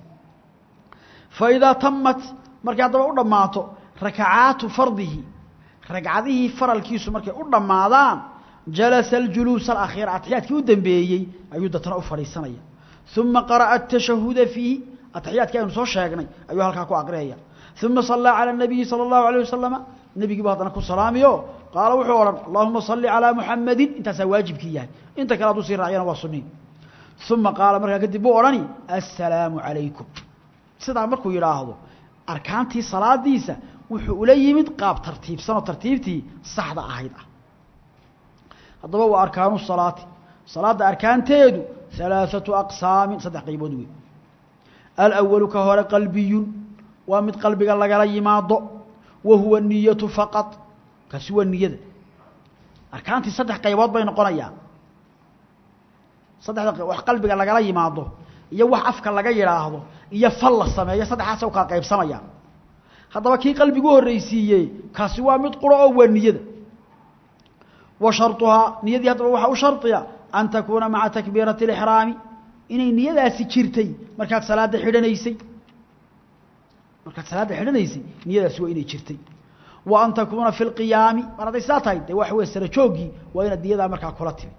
فاذا تمت marka daba u dhamaato rakacaatu fardihi ragcadihii faralkiisu markay u dhamaadaan jalasa aljuluus alakhir atixyaadkii u dambeeyey ayuu dadna u fadhiisanaya uma qara'a atashahuda fiihi atixyaadkii aynu soo sheegnay ayuu halkaa ku aqriyaya uma sallaa cala anabiyi sala allahu alayh wasalama nebigiibu haddana ku salaamiyo qaala wuxuu odhan allahuma salli calaa muxamadin intaasaa waajibkii yahay inta kale hadduu sii raaciyana waa sunniin uma qaala markaa kadib buu odhani assalaamu calaykum sidaa markuu yidhaahdo arkaantii salaadiisa wuxuu ula yimid qaab tartiibsan oo tartiibtii saxda ahayd ah haddaba waa arkaanu salaati salaadda arkaanteedu halaaثatu aqsaamin saddex qaybood wey alawalu ka hore qalbiyun waa mid qalbiga lagala yimaado wa huwa niyatu faqad kaasi waa niyada arkaantii saddex qaybood bay noqonayaan saddexda wax qalbiga lagala yimaado iyo wax afka laga yidhaahdo iyo fal la sameeyo saddexaasa u kala qaybsamayaan haddaba kii qalbigu horreysiiyey kaasi waa mid quro oo waa niyada wa sharطuhaa niyadii haddaba waxaa u shardiya an takuuna maca takbiirati اlixraami inay niyadaasi jirtay markaad salaadda xidhanaysay markaad salaadda xidhanaysay niyadaasi waa inay jirtay wa an takuuna fi اlqiyaami mar hadday saa tahay dee waxa wey sara jooggii waa inaad niyadaa markaa kula timi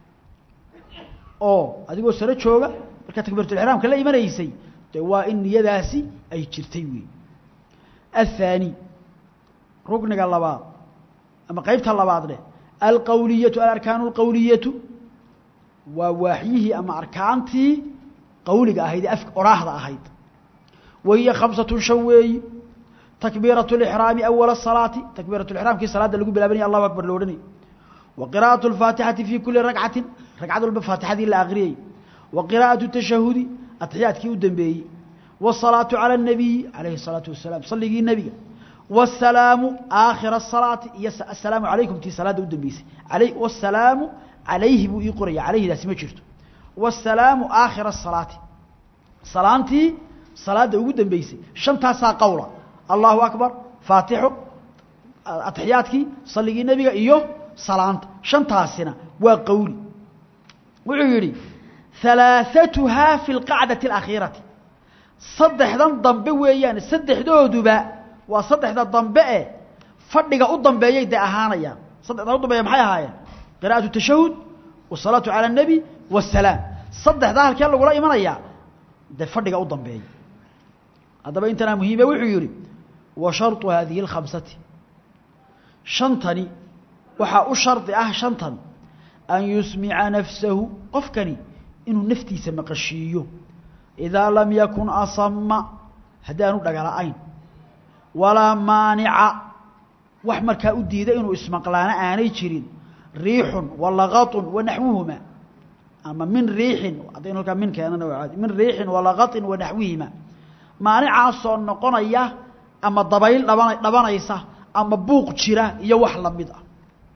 oo adigoo saro jooga markaa takbiiratulixraamka la imanaysay dee waa in niyadaasi ay jirtay wey الثاني ركنga labaad ama qaybta labaad leh alqawliyaةu alarkaan اlqawliyaةu waa waaxyihii ama arkaantii qawliga ahayd ee afka oraahda ahayd wahiya khamsaة shan weeyi takbiiraة الإxraami أwala الصalaati takbiiraة اxraamkii salaada lagu bilaabanaya allahu akbar lo odhanay wa qira'aة الfaatixati fi kuli ragcati ragcad walba faatixadii la akriyay wa qira'aة الtashahudi atxiyaadkii u dambeeyey والصلاaة على النبي عليه الصلاaة وaسلام صligii نبiga والسلاaم آkhر الصلاaة iyo السلاaم عaلaيكم tii saلاada u dambeysay والسلاaم عalayhi buu ii qoraya عalayhidaasi ma jirto والسلاaم آkhر الصلاaةi salaantii salaada ugu dambeysay شhantaasaa qowla الله أكبر فاatixo aتحyaaدkii صligii nebiga iyo salaanta شhantaasina waa qowli wuxuu yihi ثaلاaثتها في القacدة الأkhيiرaةi saddexdan dambe weeyaan saddexdooduba waa saddexda dambe e fadhiga u dambeeyay de ahaanayaan saddexdan u dambeeya maxay ahaayeen qira'atu tashahud wasalaatu cala الnebi wasalaam saddexdaa halkee lagula imanayaa dee fadhiga u dambeeya haddaba intanaa muhiime wuxuu yihi wa sharطu haadihi اlkhamsati shantani waxaa u shardi ah shantan an yusmica nafsahu qofkani inuu naftiisa maqashiiyo idaa lam yakun asama haddaanu dhagala'ayn walaa maanica wax markaa u diida inuu ismaqlaana aanay jirin riixun walaqaطun wanaxwuhuma ama min riixin haddaynu halkaa min keenana waa caadi min riixin walaqaطin wanaxwihima maanicaasoo noqonaya ama dabayl dhaba dhabanaysa ama buuq jira iyo wax lamid ah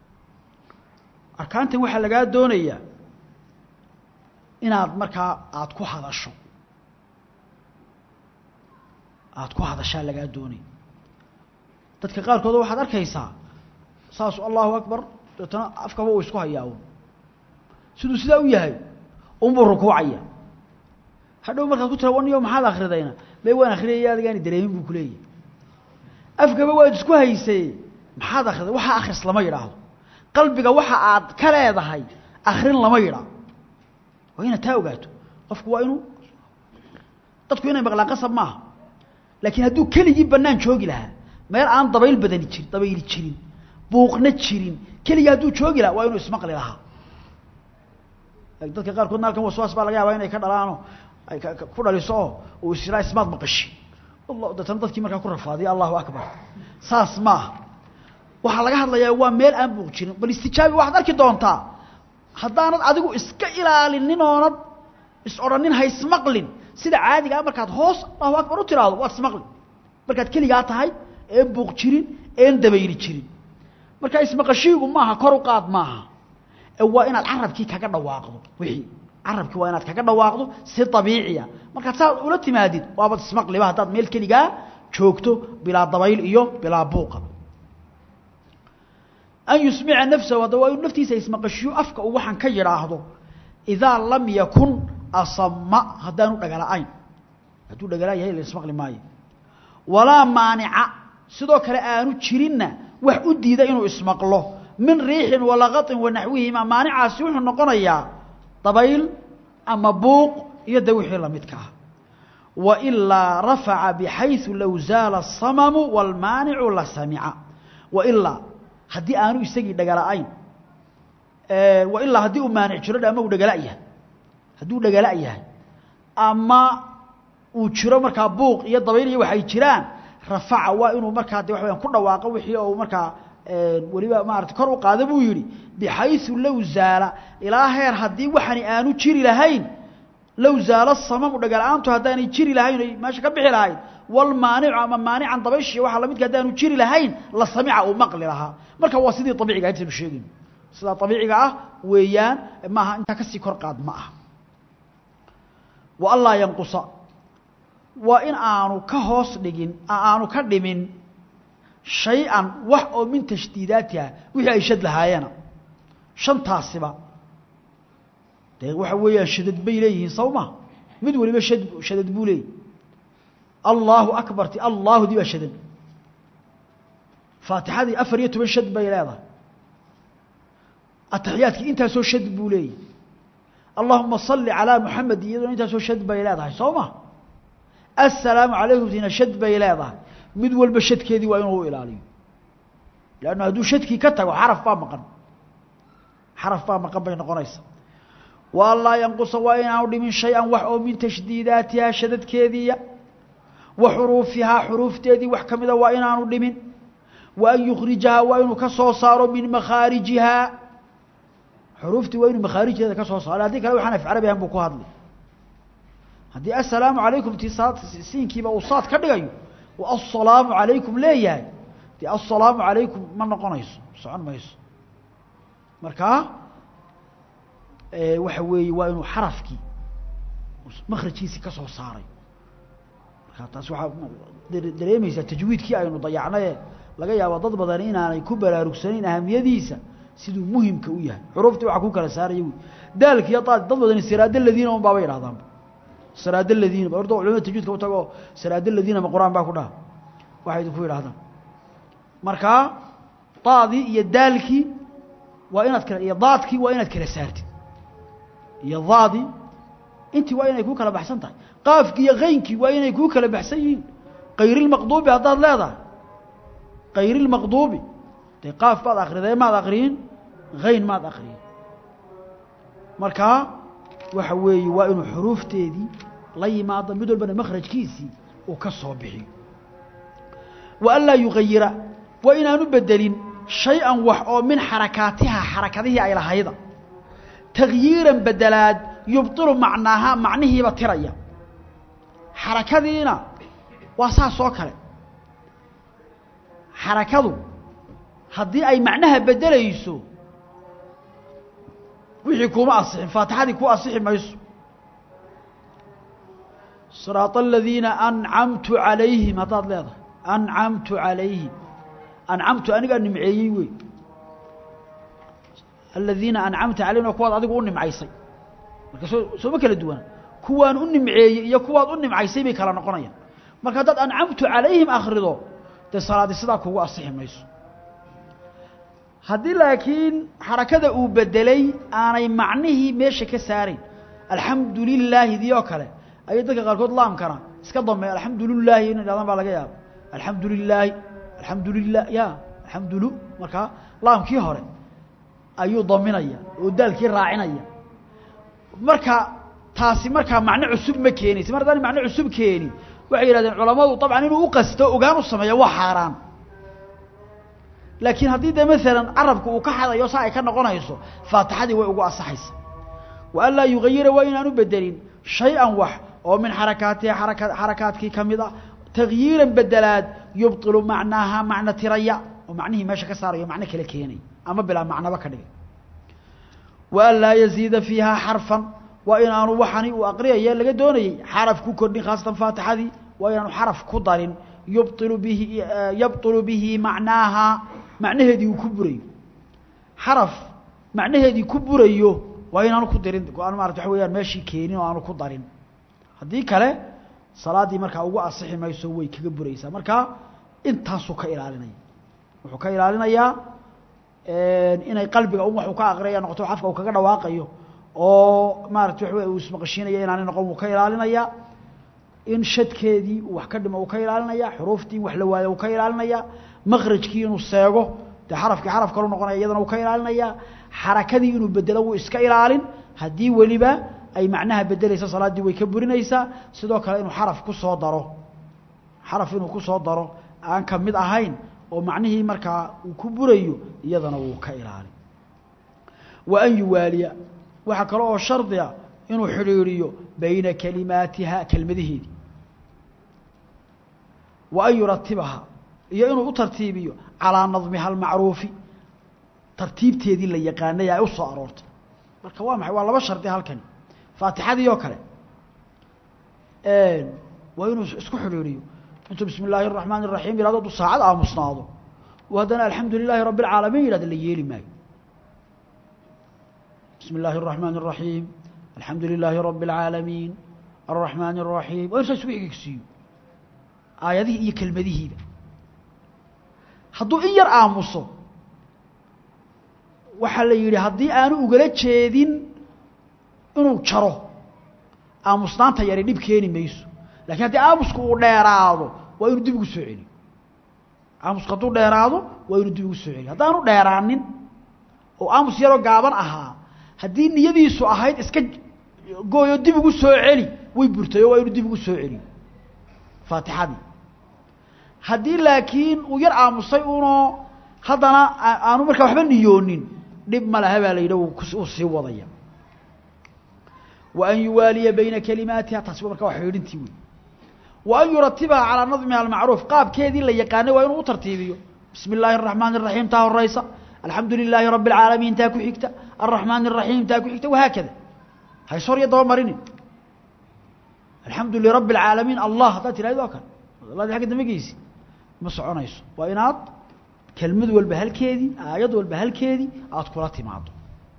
arkaantan waxaa lagaa doonayaa inaad markaa aada ku hadasho aada ku hadashaa lagaa doonay dadka qaarkood waxaad arkaysaa saasu allahu akbar deetana afkaba uu isku hayaa siduu sidaa u yahay unbuu rukuucaya hadhow markaad ku tira waniyo maxaad akridayna be waan akhriyaya adigaani dareemin buu kuleeyahy afkaba waad isku haysay maxaad akhriday waxaa akhris lama yidhaahdo qalbiga waxa aad ka leedahay akrin lama yidhaahdo waa inaad taa ogaato qofku waa inuu dadku inay maqlaan qasab maaha laakiin hadduu keligii banaan joogi lahaa meel aan dabayl badani jirin dabayli jirin buuqna jirin keligii hadduu joogi lahaa waa inuu ismaqli lahaa dadka qaarkoodna halkan waswaas baa laga yaabaa inay ka dhalaano ay ku dhaliso oo uu israa ismaad maqashi deetana dadkii markaa ku rafaadiya allahu akbar saas maaha waxaa laga hadlayaa waa meel aan buuq jirin bal istijaabi waxaad arki doontaa haddaanad adigu iska ilaalinin oonad is odhanin ha ismaqlin sida caadiga ah markaad hoos allahu akbar u tiraahdo waad ismaqli markaad keligaa tahay een buuq jirin een dabayli jirin marka ismaqashiigu maaha kor u qaad maaha ee waa inaad carabkii kaga dhawaaqdo wixii carabkii waa inaad kaga dhawaaqdo si abiiciya markaad saa ula timaadid waabad ismaqliba haddaad meel keligaa joogto bilaa dabayl iyo bilaa buuqa an yusmica nafsahu hadda waa inuu naftiisa ismaqashiyo afka uu waxaan ka yidhaahdo idaa lam yakun asama haddaanu dhagala-ayn hadduu dhagala yahay la ismaqli maayo walaa maanica sidoo kale aanu jirinna wax u diida inuu ismaqlo min riixin walaqaطin wanaxwihima maanicaasi wuxuu noqonayaa dabayl ama buuq iyo de wixii lamidka ah wailaa rafaca bxayثu low zaala الsamamu wاlmaanicu la samica wa ilaa haddii aanu isagii dhagala-ayn wa ilaa haddii uu maanic jiro ama uu dhagala yahay haddii uu dhagala yahay ama uu jiro markaa buuq iyo dabayl iyo waxay jiraan rafaca waa inuu markaa de waxa wayaan ku dhawaaqo wixii oo markaa weliba maarata kor u qaada buu yidhi bixaysu low zaala ilaa heer haddii waxani aanu jiri lahayn low zaala samamu dhagala-aantu haddaanay jiri lahayn oy meesha ka bixi lahayn walmaanicu ama maanican dabayshiiyo waxa lamidka haddaanu jiri lahayn la samica uu maqli lahaa marka waa sidii abiiciga intaynu sheegayno sidaa abiiciga ah weeyaan maaha intaa kasii kor qaad ma aha wa anlaa yanqusa waa in aanu ka hoos dhigin aanu ka dhimin shay-an wax oo min tashdiidaatiha wixii ay shad lahaayeena shantaasiba dee waxa weeyaan shadad bay leeyihiin saw ma mid waliba shad shadad buu leeyahy allaahu akbarti allaahudii baa shadad faatixadii afar iyo toban shad bay leedahay ataxiyaadkii intaasoo shad buu leeyahy allahuma salli calaa muxamed iyaduna intaasoo shad bay leedahay soo ma assalaamu calaykum tina shad bay leedahay mid walba shadkeedii waa inuu ilaaliyo leannu hadduu shadkii ka tago xaraf baa maqan xaraf baa maqan bay noqonaysaa wa an laa yanqusa waa inaanu dhimin shay-an wax oo min tashdiidaatihaa shadadkeediiya wa xuruufihaa xuruufteedii wax ka mida waa inaanu dhimin wa an yukhrijahaa waa inuu ka soo saaro min makhaarijihaa xuruuftii waa inuu makhaarijteeda ka soo saaro haddii kale waxaan af carabi ahan buu ku hadlay haddii assalaamu calaykum ti saad siinkiiba uu saad ka dhigayo wa assalaamu calaykum leeyahay dee assalaamu calaykum ma noqonayso socon mayso markaa waxa weeye waa inuu xarafkii makrajkiisii ka soo saaray markaa taas waxaa dareemaysaa tajwiidkii aynu dayacnaye laga yaabo dad badan inaanay ku baraarugsanayn ahamiyadiisa siduu muhimka u yahay xuruuftii waxaa ku kala saaraya wy daalkiiyo daad dad badani siraada ladiina un baaba yidhahdaanba siraada ladiina orda culamada tajwiidka u tago siraada ladiina ma qur-aan baa ku dhaha waxay idinku yidhahdaan markaa daadii iyo daalkii waa inaad kala iyo daadkii waa inaad kala saartid iyo daadii intii waa inay kuu kala baxsan tahay qaafkii iyo kaynkii waa inay kuu kala baxsan yihiin kayrilmaqduubi haddaad leedahay kayrilmaqduubi dee qaaf baad akriday maad akriyin hayn maad akriyin markaa waxa weeye waa inuu xuruufteedii la yimaado mid walbana makhrajkiisii uu ka soo bixiyo wa an laa yugayira waa inaanu bedelin shay-an wax oo min xarakaatiha xarakadihii ay lahayda takyiiran bedelaad yubطilu macnaaha macnihiiba tiraya xarakadiina waa saas oo kale xarakadu haddii ay macnaha bedelayso wixii kuma asixin faatixadii ku asixi mayso siraaط aladiina ancamtu calayhim haddaad leedahay ancamtu calayhim ancamtu anigaa nimceeyey wey aladiina ancamta calayhim waa kuwaad adigu u nimcaysay marka soo sooma kala duwana kuwaan u nimceeyey iyo kuwaad u nimcaysay bay kala noqonayaan marka haddaad ancamtu calayhim akrido dee salaadi sidaa kugu asixi mayso haddii laakiin xarakada uu bedelay aanay macnihii meesha ka saarayn alxamdu lilaahi dii oo kale ayay dadka qaarkood laamkana iska dambeey alxamdu lilaahi inay dhahdaan baa laga yaaba alxamdu lilaahi alxamdu lilah ya alxamdulu markaa laamkii hore ayuu daminaya oo daalkii raacinaya marka taasi markaa macno cusub ma keenaysa mar haddaan macno cusub keeni waxay yidhahdeen culammadu dabcan inuu u qasto ogaan u sameeyo waa xaaraan laakiin haddii dee maalan carabka uu ka xadayo saa ay ka noqonayso faatixadii way ugu asaxaysa wa an laa yugayira waa inaanu bedelin shay-an wax oo min xarakaatiha araka xarakaadkii ka mid a takyiiran bedelaad yubطilu macnaaha macno tiraya oo macnihii meesha ka saarayo macno kale keenay ama bilaa macnaba ka dhigay wa an laa yaziida fiiha xarfan waa inaanu waxani uu aqriyaya laga doonayey xaraf ku kordhin khaasatan faatixadii waa inaanu xaraf ku darin yubطilu bihi yabطilu bihi macnaaha macnaheedii uu ku burayo xaraf macnaheedii ku burayo waa inaanu ku dirin aan maarata waxa weyaan meeshii keenin oo aanu ku darin haddii kale salaaddii markaa ugu asixi mayso way kaga buraysaa markaa intaasuu ka ilaalinaya wuxuu ka ilaalinayaa inay qalbiga un waxuu ka aqriyaya noqoto afka uu kaga dhawaaqayo oo maarata waxa wey uu ismaqashiinaya inaanay noqon wuu ka ilaalinayaa in shadkeedii uu wax ka dhimo uu ka ilaalinaya xuruuftii in wax la waayo uu ka ilaalinaya makhrajkii inuu seego dee xarafkii xaraf kalu noqonaya iyadana wuu ka ilaalinayaa xarakadii inuu bedelo wuu iska ilaalin haddii weliba ay macnaha bedelaysa salaaddii way ka burinaysaa sidoo kale inuu xaraf ku soo daro xaraf inuu ku soo daro aan ka mid ahayn oo macnihii markaa uu ku burayo iyadana wuu ka ilaalin wa an yuwaaliya waxaa kale oo shardiga inuu xidhiidhiyo bayna kalimaatiha kelmadaheedii wa an yuratibaha iyo inuu u tartiibiyo calaa nadmiha almacruufi tartiibteedii la yaqaanay ay u soo aroortay marka waa maxay waa laba shardi halkani faatixadii oo kale waa inuu isku xidhiidhiyo intuu bismi illaahi الraxmaan الraxiim yihahdo aduu saacad aamusnaado oo haddana alxamdu lilaahi rabbi اlcaalamiin yihahdo la yeeli maayo bismi illaahi الraxmaan الraxiim alxamdu lilaahi rabbi اlcaalamiin الraxmaan الraxiim waa in saa isugu egegsiiyo aayadihii iyo kelmadihiiba hadduu in yar aamuso waxaa la yidhi haddii aanu ugala jeedin inuu jaro aamusnaanta yari dhib keeni mayso lakiin haddii aamusku uu dheeraado waa inuu dib ugu soo celiyo aamusku hadduu dheeraado waa inuu dib ugu soo celiyo haddaanu dheeraanin oo aamus yaroo gaaban ahaa haddii niyadiisu ahayd iska gooyo dib ugu soo celi way burtay oo waa inuu dib ugu soo celiyo faatixadii haddii laakiin uu yar aamusay unoo haddana aanu markaa waxba niyoonin dhib ma laha baa la yidhi uu sii wadaya wa an yuwaaliya bayna kalimaatiha taasi markaa waa xidhiidhintii wey wa an yuratibaha calaa nadmiha almacruuf qaabkeedii la yaqaanay waa inuu u tartiibiyo bismi illaahi araxmaani araxiim taa horeysa alxamdu lilaahi rabbi alcaalamiin taa ku xigta alraxmaani araxiim taa ku xigta wahaakada haysor iyo daba marinin alxamdu lirabbi alcaalamiin allah haddaad tirahdo waa kale alladii agga dambe geysi ma soconayso waa inaad kelmad walba halkeedii aayad walba halkeedii aada kula timaado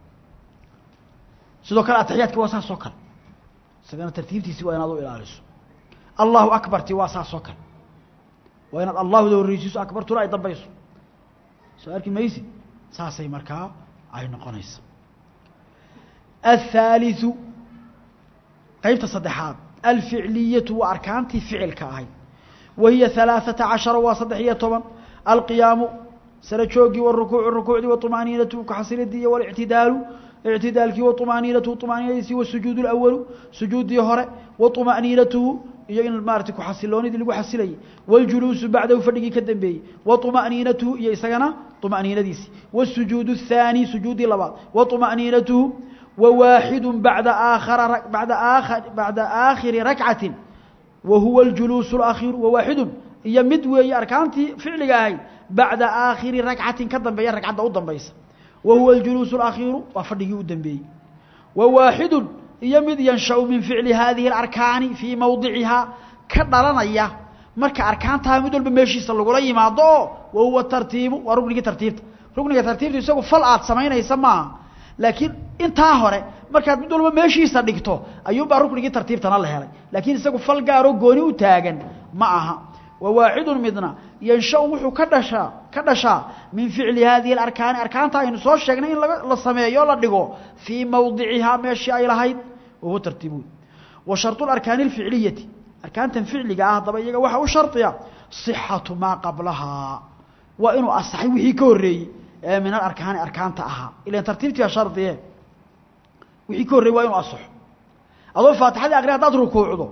sidoo kale atixiyaadki waa saas oo kale isagana tartiibtiisi waa inaad u ilaaliso allahu akbarti waa saas oo kale waa inaad allahuda horreysiiso akbartuna ay dambayso soo arki maysi saasay markaa ay noqonaysa athaaliثu qeybta saddexaad alficliyatu waa arkaantii ficilka ahayd wa hiya ثalaaثaةa caشhara waa saddex iyo toban alqiyaamu sara joogii wاrukuucu rukuucdii waطmaaniinatu kaxasilidii iyo wاlictidaalu اعtidaalkii وطmaaniinatuhu طmaaniinadiisii wالsujuud الأwalu sujuuddii hore وطmaأniinatuhu iyo in maarata kuxasiloonidii lagu xasilayay wاljuluusu bacdahu fadhigii ka dambeeyey وطmaأniinatuhu iyo isagana طmaأniinadiisii wالsujuud الثaanي sujuuddii labaad وطmaأniinatuhu وwaaxidu bada aakhara bada aa bacda aakhiri rakcati wahuwa اljuluus الأkhiiru wawaaxidu iyo mid weeye arkaantii ficliga ahayd bacda aakhiri rakcatin ka dambeeya ragcadda u dambaysa wahuwa اljuluus اlakhiiru waa fadhigii u dambeeyey wa waaxidu iyo mid yanshau min ficli hadihi اlarkaani fii mowdicihaa ka dhalanaya marka arkaantaha mid walba meeshiisa lagula yimaado oo wahuwa tartiibu waa ruknigii tartiibta rukniga tartiibta isagu fal aad samaynaysa maaha laakiin intaa hore markaad mid walba meeshiisa dhigto ayuunbaa ruknigii tartiibtana la helay laakiin isagu fal gaaroo gooni u taagan ma aha wawaaxidu midna yanshau wuxuu ka dhashaa ka dhashaa min ficli hadihi اlarkaani arkaanta aynu soo sheegnay in la sameeyo la dhigo fii mowdicihaa meeshii ay lahayd wahuwa tartiib wey wa sharطu arkaani اlficliyati arkaantan ficliga ah haddaba iyaga waxaa u shardiya صixatu maa qablahaa waa inuu asaxay wixii ka horreeyey ee min alarkaani arkaanta ahaa ilan tartiibtii baa shardiye wixii ka horreeyey waa inuu asaxo adoo faatixadii akri haddaad rukuucdo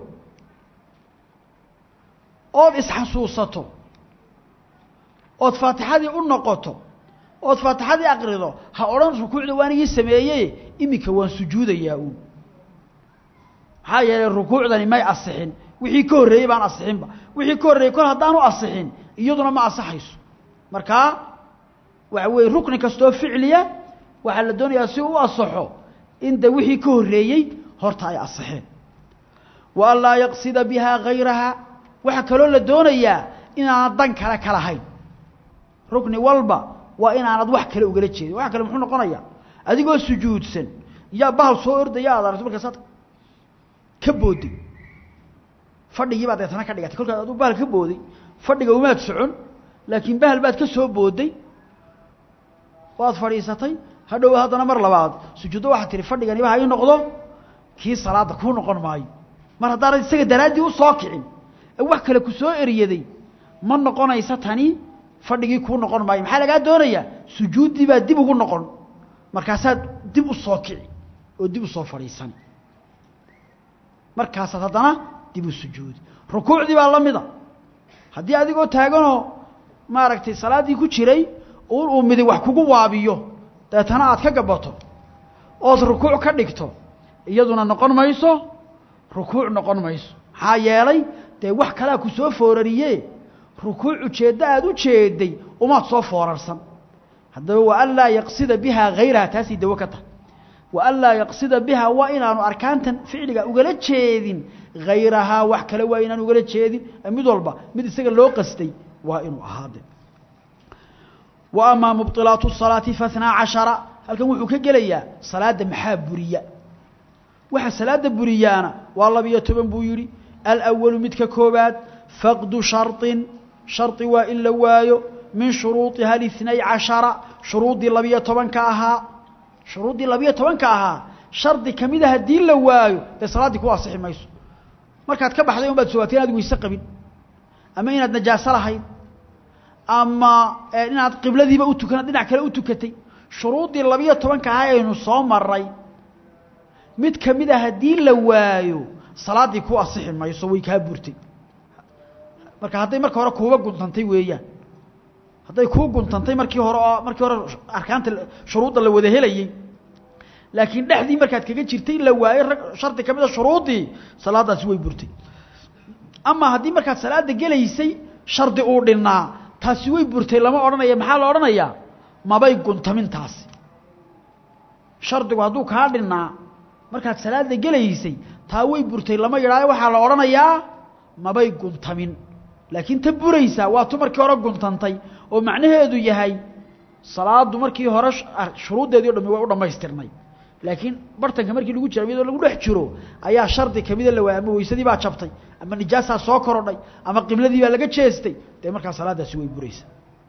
ood isxasuusato ood faatixadii u noqoto ood faatixadii akrido ha odhan rukuucda waanigii sameeyey iminka waan sujuudayaa uun maxaa yeelay rukuucdani may asixin wixii ka horreeyey baan asixinba wixii ka horreeyey kol haddaanu asixin iyaduna ma asaxayso markaa waxa weeye rukni kastoo ficliya waxaa la doonayaa si u asaxo in de wixii ka horreeyey horta ay asixeen wa an laa yaqsida bihaa gayraha waxaa kaloo la doonayaa inaanad dan kale ka lahayn rukni walba waa inaanad wax kale ugala jeedin wax kale muxuu noqonayaa adigoo sujuudsan yaa bahal soo ordaya aad aragto markaasaad ka booday fadhigii baad deetana ka dhigatay kolkaad aduu bahal ka booday fadhiga umaad socon laakiin bahal baad ka soo booday waad fadhiisatay hadhow haddana mar labaad sujuuddo waxaad tihi fadhiganiba ha ii noqdo kii salaadda kuu noqon maayo mar haddaanad isaga daraaddii u soo kicin wax kale ku soo eriyaday ma noqonaysa tani fadhigii kuu noqon maayo maxaa lagaa doonayaa sujuuddii baa dib ugu noqon markaasaad dib u soo kici oo dib u soo fadhiisani markaasaad haddana dib u sujuudi rukuucdii baa la mida haddii adigoo taaganoo maaragtay salaaddii ku jiray un uu midig wax kugu waabiyo deetana aad ka gabato ood rukuuc ka dhigto iyaduna noqon mayso rukuuc noqon mayso maxaa yeelay dee wax kalea ku soo foorariye rukuuc ujeeddo aada u jeeday umaad soo foorarsan haddaba wa an laa yaqsida bihaa hayraha taasay dawo ka tahay wa an laa yaqsida bihaa waa inaanu arkaantan ficliga ugala jeedin hayrahaa wax kale waa inaan ugala jeedin mid walba mid isaga loo qastay waa inuu ahaade wa amaa mubطilaatu الsalaati fahnaa cashara halkan wuxuu ka gelayaa salaadda maxaa buriya waxa salaada buriyaana waa labiyo toban buu yidhi alأwalu midka koobaad faqdu sharطin sharطi waa in la waayo min shuruuطiha اثنay caشhara shuruuddii labiyo tobanka ahaa shuruuddii labiyo tobanka ahaa shardi kamida haddii la waayo dee salaaddii ku asixi mayso markaad ka baxday un baad sogaatay inaad weyse qabin ama inaad najaaso lahayd ama inaad qibladiiba u tukan dhinac kale u tukatay shuruuddii labiyo tobanka ahaa aynu soo maray mid kamid a haddii la waayo salaaddii ku asixi mayso way kaa burtay marka hadday marka hore kuuba guntantay weeyaan hadday kuu guntantay markii hore oo markii hore arkaanta shuruudda la wada helayey laakiin dhexdii markaad kaga jirtay la waayo rag shardi ka mid a shuruuddii salaaddaasi way burtay ama haddii markaad salaadda gelaysay shardi uu dhinnaa taasi way burtay lama odhanaya maxaa la odhanayaa mabay guntamin taasi shardigu hadduu kaa dhinnaa markaad salaadda gelaysay taa way burtay lama yidhaayo waxaa la odhanayaa mabay guntamin laakiin ta buraysaa waa tu markii hore guntantay oo macnaheedu yahay salaaddu markii hore shuruuddeedii o dhami way u dhammaystirnay laakiin bartanka markii lagu jira iyadoo lagu dhex jiro ayaa shardi kamida la waayay ama weysadii baa jabtay ama nijaasaa soo korodhay ama qibladii baa laga jeestay dee markaa salaaddaasi way buraysaa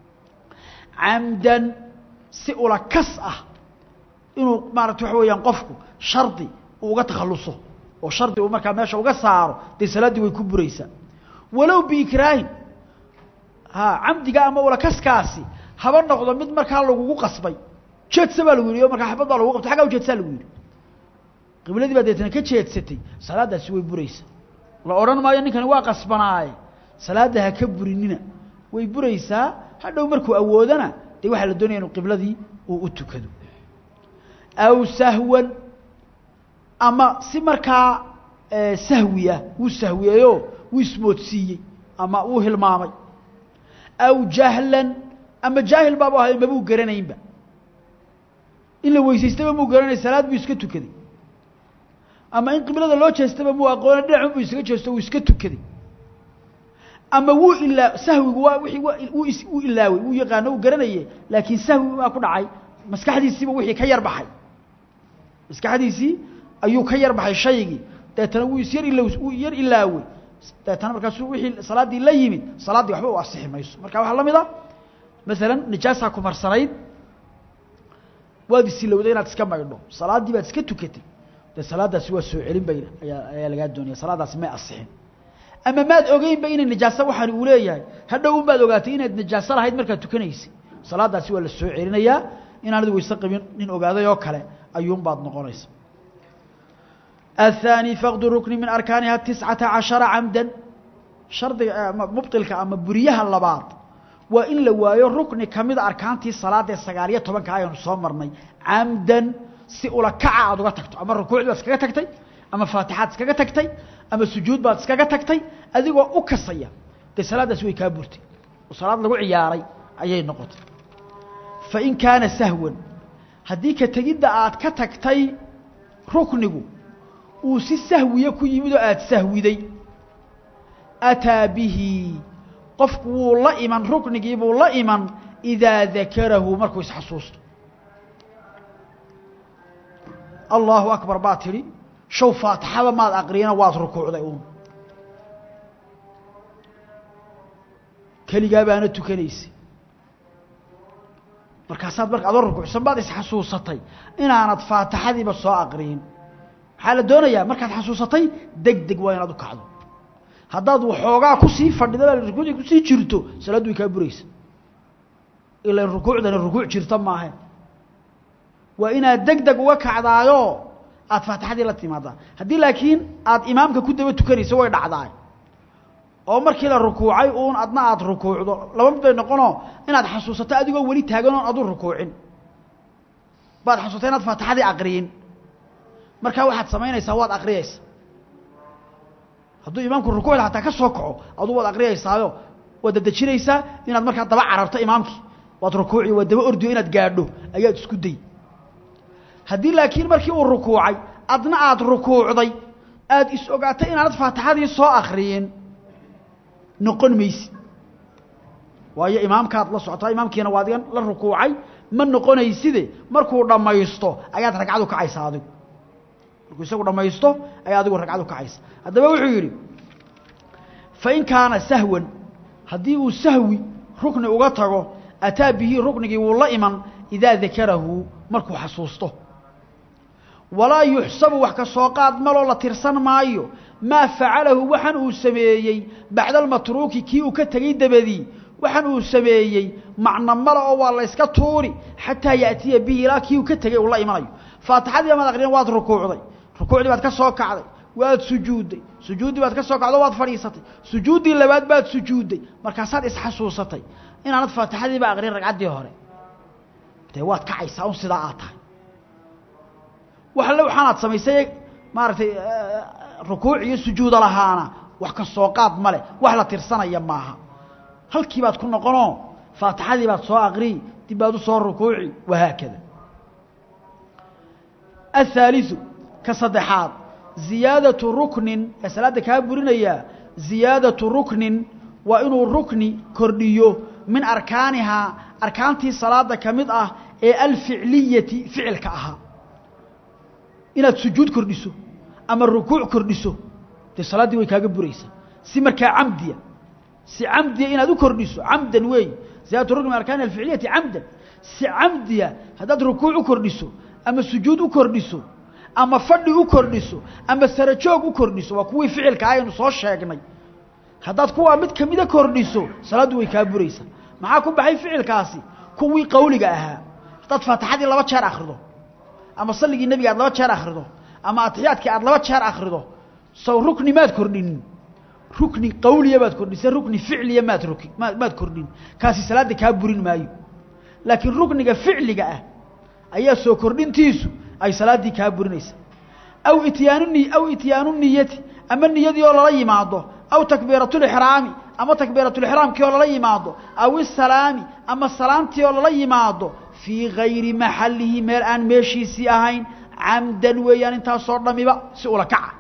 camdan si ula kas ah inuu maarata waxa weeyaan qofku shardi uu uga takhalluso oo shardi uu markaa meesha uga saaro dee salaaddii way ku buraysaa walow biikraahin ha camdiga ama ulakaskaasi haba noqdo mid markaa lagugu qasbay jeedsa baa lagu yidhi o markaa xabad baa lagu qabtay xaggaa u jeedsaa lagu yidhi qibladii baa deetana ka jeedsatay salaaddaasi way buraysaa la odhan maayo ninkani waa qasbanaaye salaadda ha ka burinina way buraysaa hadhow markuu awoodana dee waxaa la doonaya inuu qibladii uu u tukado aw sahwan ama si markaa sahwi ah wuu sahwiyeeyo wuu ismoodsiiyey ama wuu hilmaamay aw jahlan ama jaahil baabu ahayo mabuu garanaynba in la weysaystaba muu garanay salaad buu iska tukaday ama in qiblada loo jeestaba muu aqoona dhinacun buu isaga jeesto wuu iska tukaday ama wuu ilaa sahwigu waa wii wuu is wuu ilaawey wuu yaqaano uu garanaye laakiin sahwi baa ku dhacay maskaxdiisiiba wixii ka yar baxay maskaxdiisii ayuu ka yar baxay shaygii deetana wuu isyar ila wuu yar ilaawey deetana markaasuu wixii salaaddii la yimid salaaddii waxba u asixi mayso marka waxaa la mid a maalan nijaasaa ku marsanayd waad isilowday inaad iska maydho salaaddii baad iska tukatay dee salaaddaasi waa soo celin bayna ayaa ayaa lagaa doonaya salaaddaasi may asixin ama maad ogeynba inay nijaaso waxaan uu leeyahay hadhow un baad ogaatay inaad nijaaso lahayd markaad tukanaysay salaaddaasi waa la soo celinayaa inaanad weyse qabin nin ogaaday oo kale ayuunbaad noqonaysa الثاني فقد ركن من أركانها تسعة عشر عمدا شرط مبطلك أما بريها اللباط وإن لوايو ركن كمد أركانتي الصلاة السقالية طبعا كايون صومرني عمدا سئولا كعا أدوغا تكتو أما الركوع بس كاكا تكتي أما فاتحات كاكا تكتي أما السجود بس كاكا تكتي أذيقوا أكسيا دي صلاة سوي كابورتي وصلاة لغو عياري أيي نقط فإن كان سهوا هديك تجد آد كتكتي ركنه uu si sahwiye ku yimid oo aada sahwiday ataa bihi qofku wuu la iman ruknigii buu la iman idaa dakarahu markuu isxasuusto allahu akbar baa tidhi show faatixada maad aqriyana waad rukuucday uun keligaa baana tukanaysay markaasaad marka adoo rukuucsan baad isxasuusatay inaanad faatixadiiba soo aqriyin maxaa la doonayaa markaad xasuusatay deg deg waa inaad u kacdo haddaad waxoogaa kusii fadhida rukuucdii kusii jirto salaaddu way kaa buraysa ilan rukuucdani rukuuc jirta maahe waa inaad deg deg uga kacdaayo aada faatixadii la timaadaa haddii laakiin aada imaamka ku daba tukanayso way dhacdaay oo markii la rukuucay uun adna aada rukuucdo laba mid bay noqonoo inaad xasuusato adigoo weli taagan oon adu rukuucin baad xasuustay inaad faatixadii aqriyin markaa waxaad samaynaysaa waad aqriyaysa hadduu imaamku rukuucda hataa ka soo kaco aduu waad aqriyaysaayo waad dadejinaysaa inaad markaa daba cararto imaamkii waad rukuuci waad daba ordiyo inaad gaadho ayaad isku day haddii laakiin markii uu rukuucay adna aada rukuucday aada is ogaatay inaanad faatixadii soo akriyin noqon maysid waayo imaamkaad la socotaa imaamkiina waa adigan la rukuucay ma noqonayside markuu dhammaysto ayaad ragcadu kacaysa adigu markuu isagu dhammaysto ayaa adigu ragcadu kacaysa haddaba wuxuu yidhi fain kaana sahwan haddii uu sahwi rukni uga tago ataa bihi ruknigii wuu la iman idaa dakarahu markuu xasuusto walaa yuxsabu wax ka soo qaad maloo la tirsan maayo maa facalahu waxan uu sameeyey bacda almatruuki kii uu ka tegey dabadii waxan uu sameeyey macno male oo waa la yska tuuri xataa yaأtiya bihi ilaa kii uu ka tegey uu la imanayo faatixadii amaad aqriyan waad rukuucday rukuucdii baad ka soo kacday waad sujuudday sujuuddii baad ka soo kacdo waad fadhiisatay sujuuddii labaad baad sujuudday markaasaad isxasuusatay inaanad faatixadiiba aqrin ragcaddii hore dee waad kacaysaa un sidaa aad tahay waxle waxaanaad samaysay maaragtay rukuuc iyo sujuuda lahaana wax ka soo qaad ma leh wax la tirsanaya maaha halkii baad ku noqonoo faatixadii baad soo aqriyi dib baad u soo rukuuci wahaakada athaaliثu ka saddexaad ziyaadatu ruknin ee salaadda kaa burinayaa ziyaadatu ruknin waa inuu rukni kordhiyo min arkaanihaa arkaantii salaada ka mid ah ee alficliyati ficilka ahaa inaad sujuud kordhiso ama rukuuc kordhiso dee salaaddii way kaaga buraysaa si markaa camdiya si camdiya inaad u kordhiso camdan weey ziyaadatu rukni min arkaani alficliyati camdan si camdiya haddaad rukuuc u kordhiso ama sujuud u kordhiso ama fadhi u kordhiso ama sarajoog u kordhiso waa kuwii ficilka aynu soo sheegnay haddaad kuwaa mid kamida kordhiso salaaddu way kaa buraysaa maxaa ku baxay ficilkaasi kuwii qawliga ahaa haddaad faatixadii laba jeer akrido ama salligii nebiga aad laba jeer akrido ama atixiyaadkii aad laba jeer akrido sow rukni maad kordhinin rukni qawliya baad kordhisa rukni ficliya maad ruk maad kordhin kaasi salaadda kaa burin maayo laakiin rukniga ficliga ah ayaa soo kordhintiisu ay salaaddii kaa burinaysa aw ityaanu ni aw ityaanu niyati ama niyadii oo lala yimaado aw takbiiratulixraami ama takbiiratulixraamkii oo lala yimaado aw isalaami ama salaamtii oo lala yimaado fii gayri maxallihi meel aan meeshiisii ahayn camdan weeyaan intaasoo dhamiba si ula kaca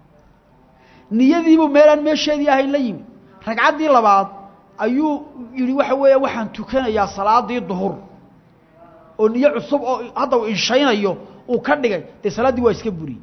niyadiibuu meel aan meesheedii ahayn la yimi ragcaddii labaad ayuu yidhi waxa weeya waxaan tukanayaa salaadii duhur oo niyo cusub oo hadda uu inshaynayo uu ka dhigay dee salaaddii waa iska buriyey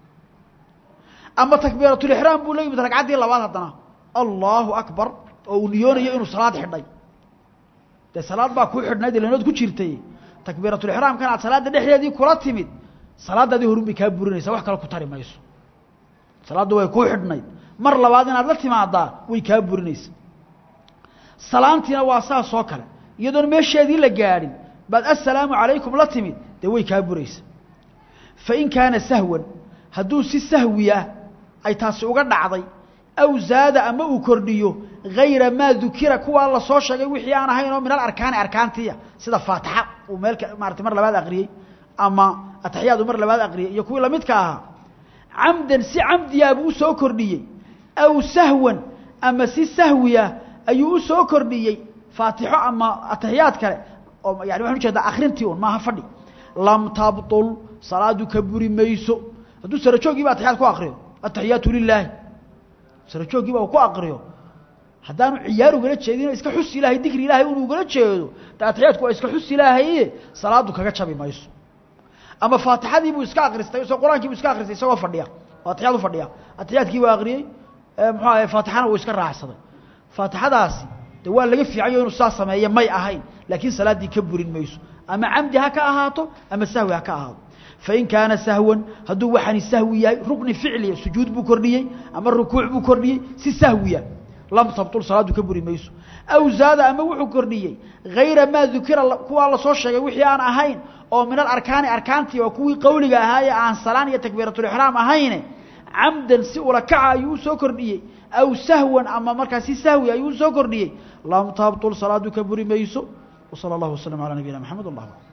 ama takbiiratulixraam buu la yimid ragcaddii labaad haddana allahu akbar oo uu niyoonayo inuu salaad xidhay dee salaad baa kuu xidhnayd ilanood ku jirtay takbiiratulixraamkan aad salaadda dhexdeedii kula timid salaaddaadii horun bay kaa burinaysaa wax kale ku tari mayso salaaddu way kuu xidhnayd mar labaad inaad la timaadaa way kaa burinaysa salaamtiina waa saas oo kale iyadoon meesheedii la gaadhin baad assalaamu calaykum la timid dee way kaa buraysa fain kaana sahwan hadduu si sahwiya ay taasi uga dhacday aw zaada ama uu kordhiyo gayra maa dukira kuwaa la soo sheegay wixii aan ahayn oo min alarkaani arkaantiya sida faatixa uu meel maarata mar labaad aqriyey ama ataxiyaad uu mar labaad aqriyey iyo kuwii lamidka ahaa camdan si camdiyaabuu usoo kordhiyey aw sahwan ama si sahwiya ayuu usoo kordhiyey faatixo ama ataxiyaad kale oo yani waxaan ujeedaa akrintii un maaha fadhi lam tabطul salaadu ka buri mayso hadduu sarajoogiiba ataxiyaad ku akriyo ataxiyaatu lilaahi sarajoogiiba uu ku akriyo haddaanu ciyaar ugala jeedin iska xus ilaahay dikri ilaahay unu ugala jeedo de ataxiyaadku waa iska xus ilaahaye salaadu kaga jabi mayso ama faatixadii buu iska akristay isoo qur-aankii buu iska akristay isagoo fadhiya oo atixiyaad u fadhiya atixiyaadkii waa akriyey muxuu ahay faatixana uu iska raacsaday faatixadaasi de waa laga fiicanyo inuu saa sameeyo may ahayn laakiin salaaddii ka burin mayso ama camdi ha ka ahaato ama sahwi ha ka ahaado fain kaana sahwan hadduu waxaani sahwi yahay rukni ficliya sujuud buu kordhiyey ama rukuuc buu kordhiyey si sahwiya lam tabtul salaaddu ka buri mayso aw zaada ama wuxuu kordhiyey hayra maa dukira kuwaa lasoo sheegay wixii aan ahayn oo min alarkaani arkaantii waa kuwii qowliga ahaa ee aan salaan iyo takbiiratulixraam ahayne camdan si ula kaca ayuu usoo kordhiyey aw sahwan ama markaa si sahwi ayuu usoo kordhiyey lam tabtul salaadu ka buri mayso وصلى الله وسلم على نبينا محمد الله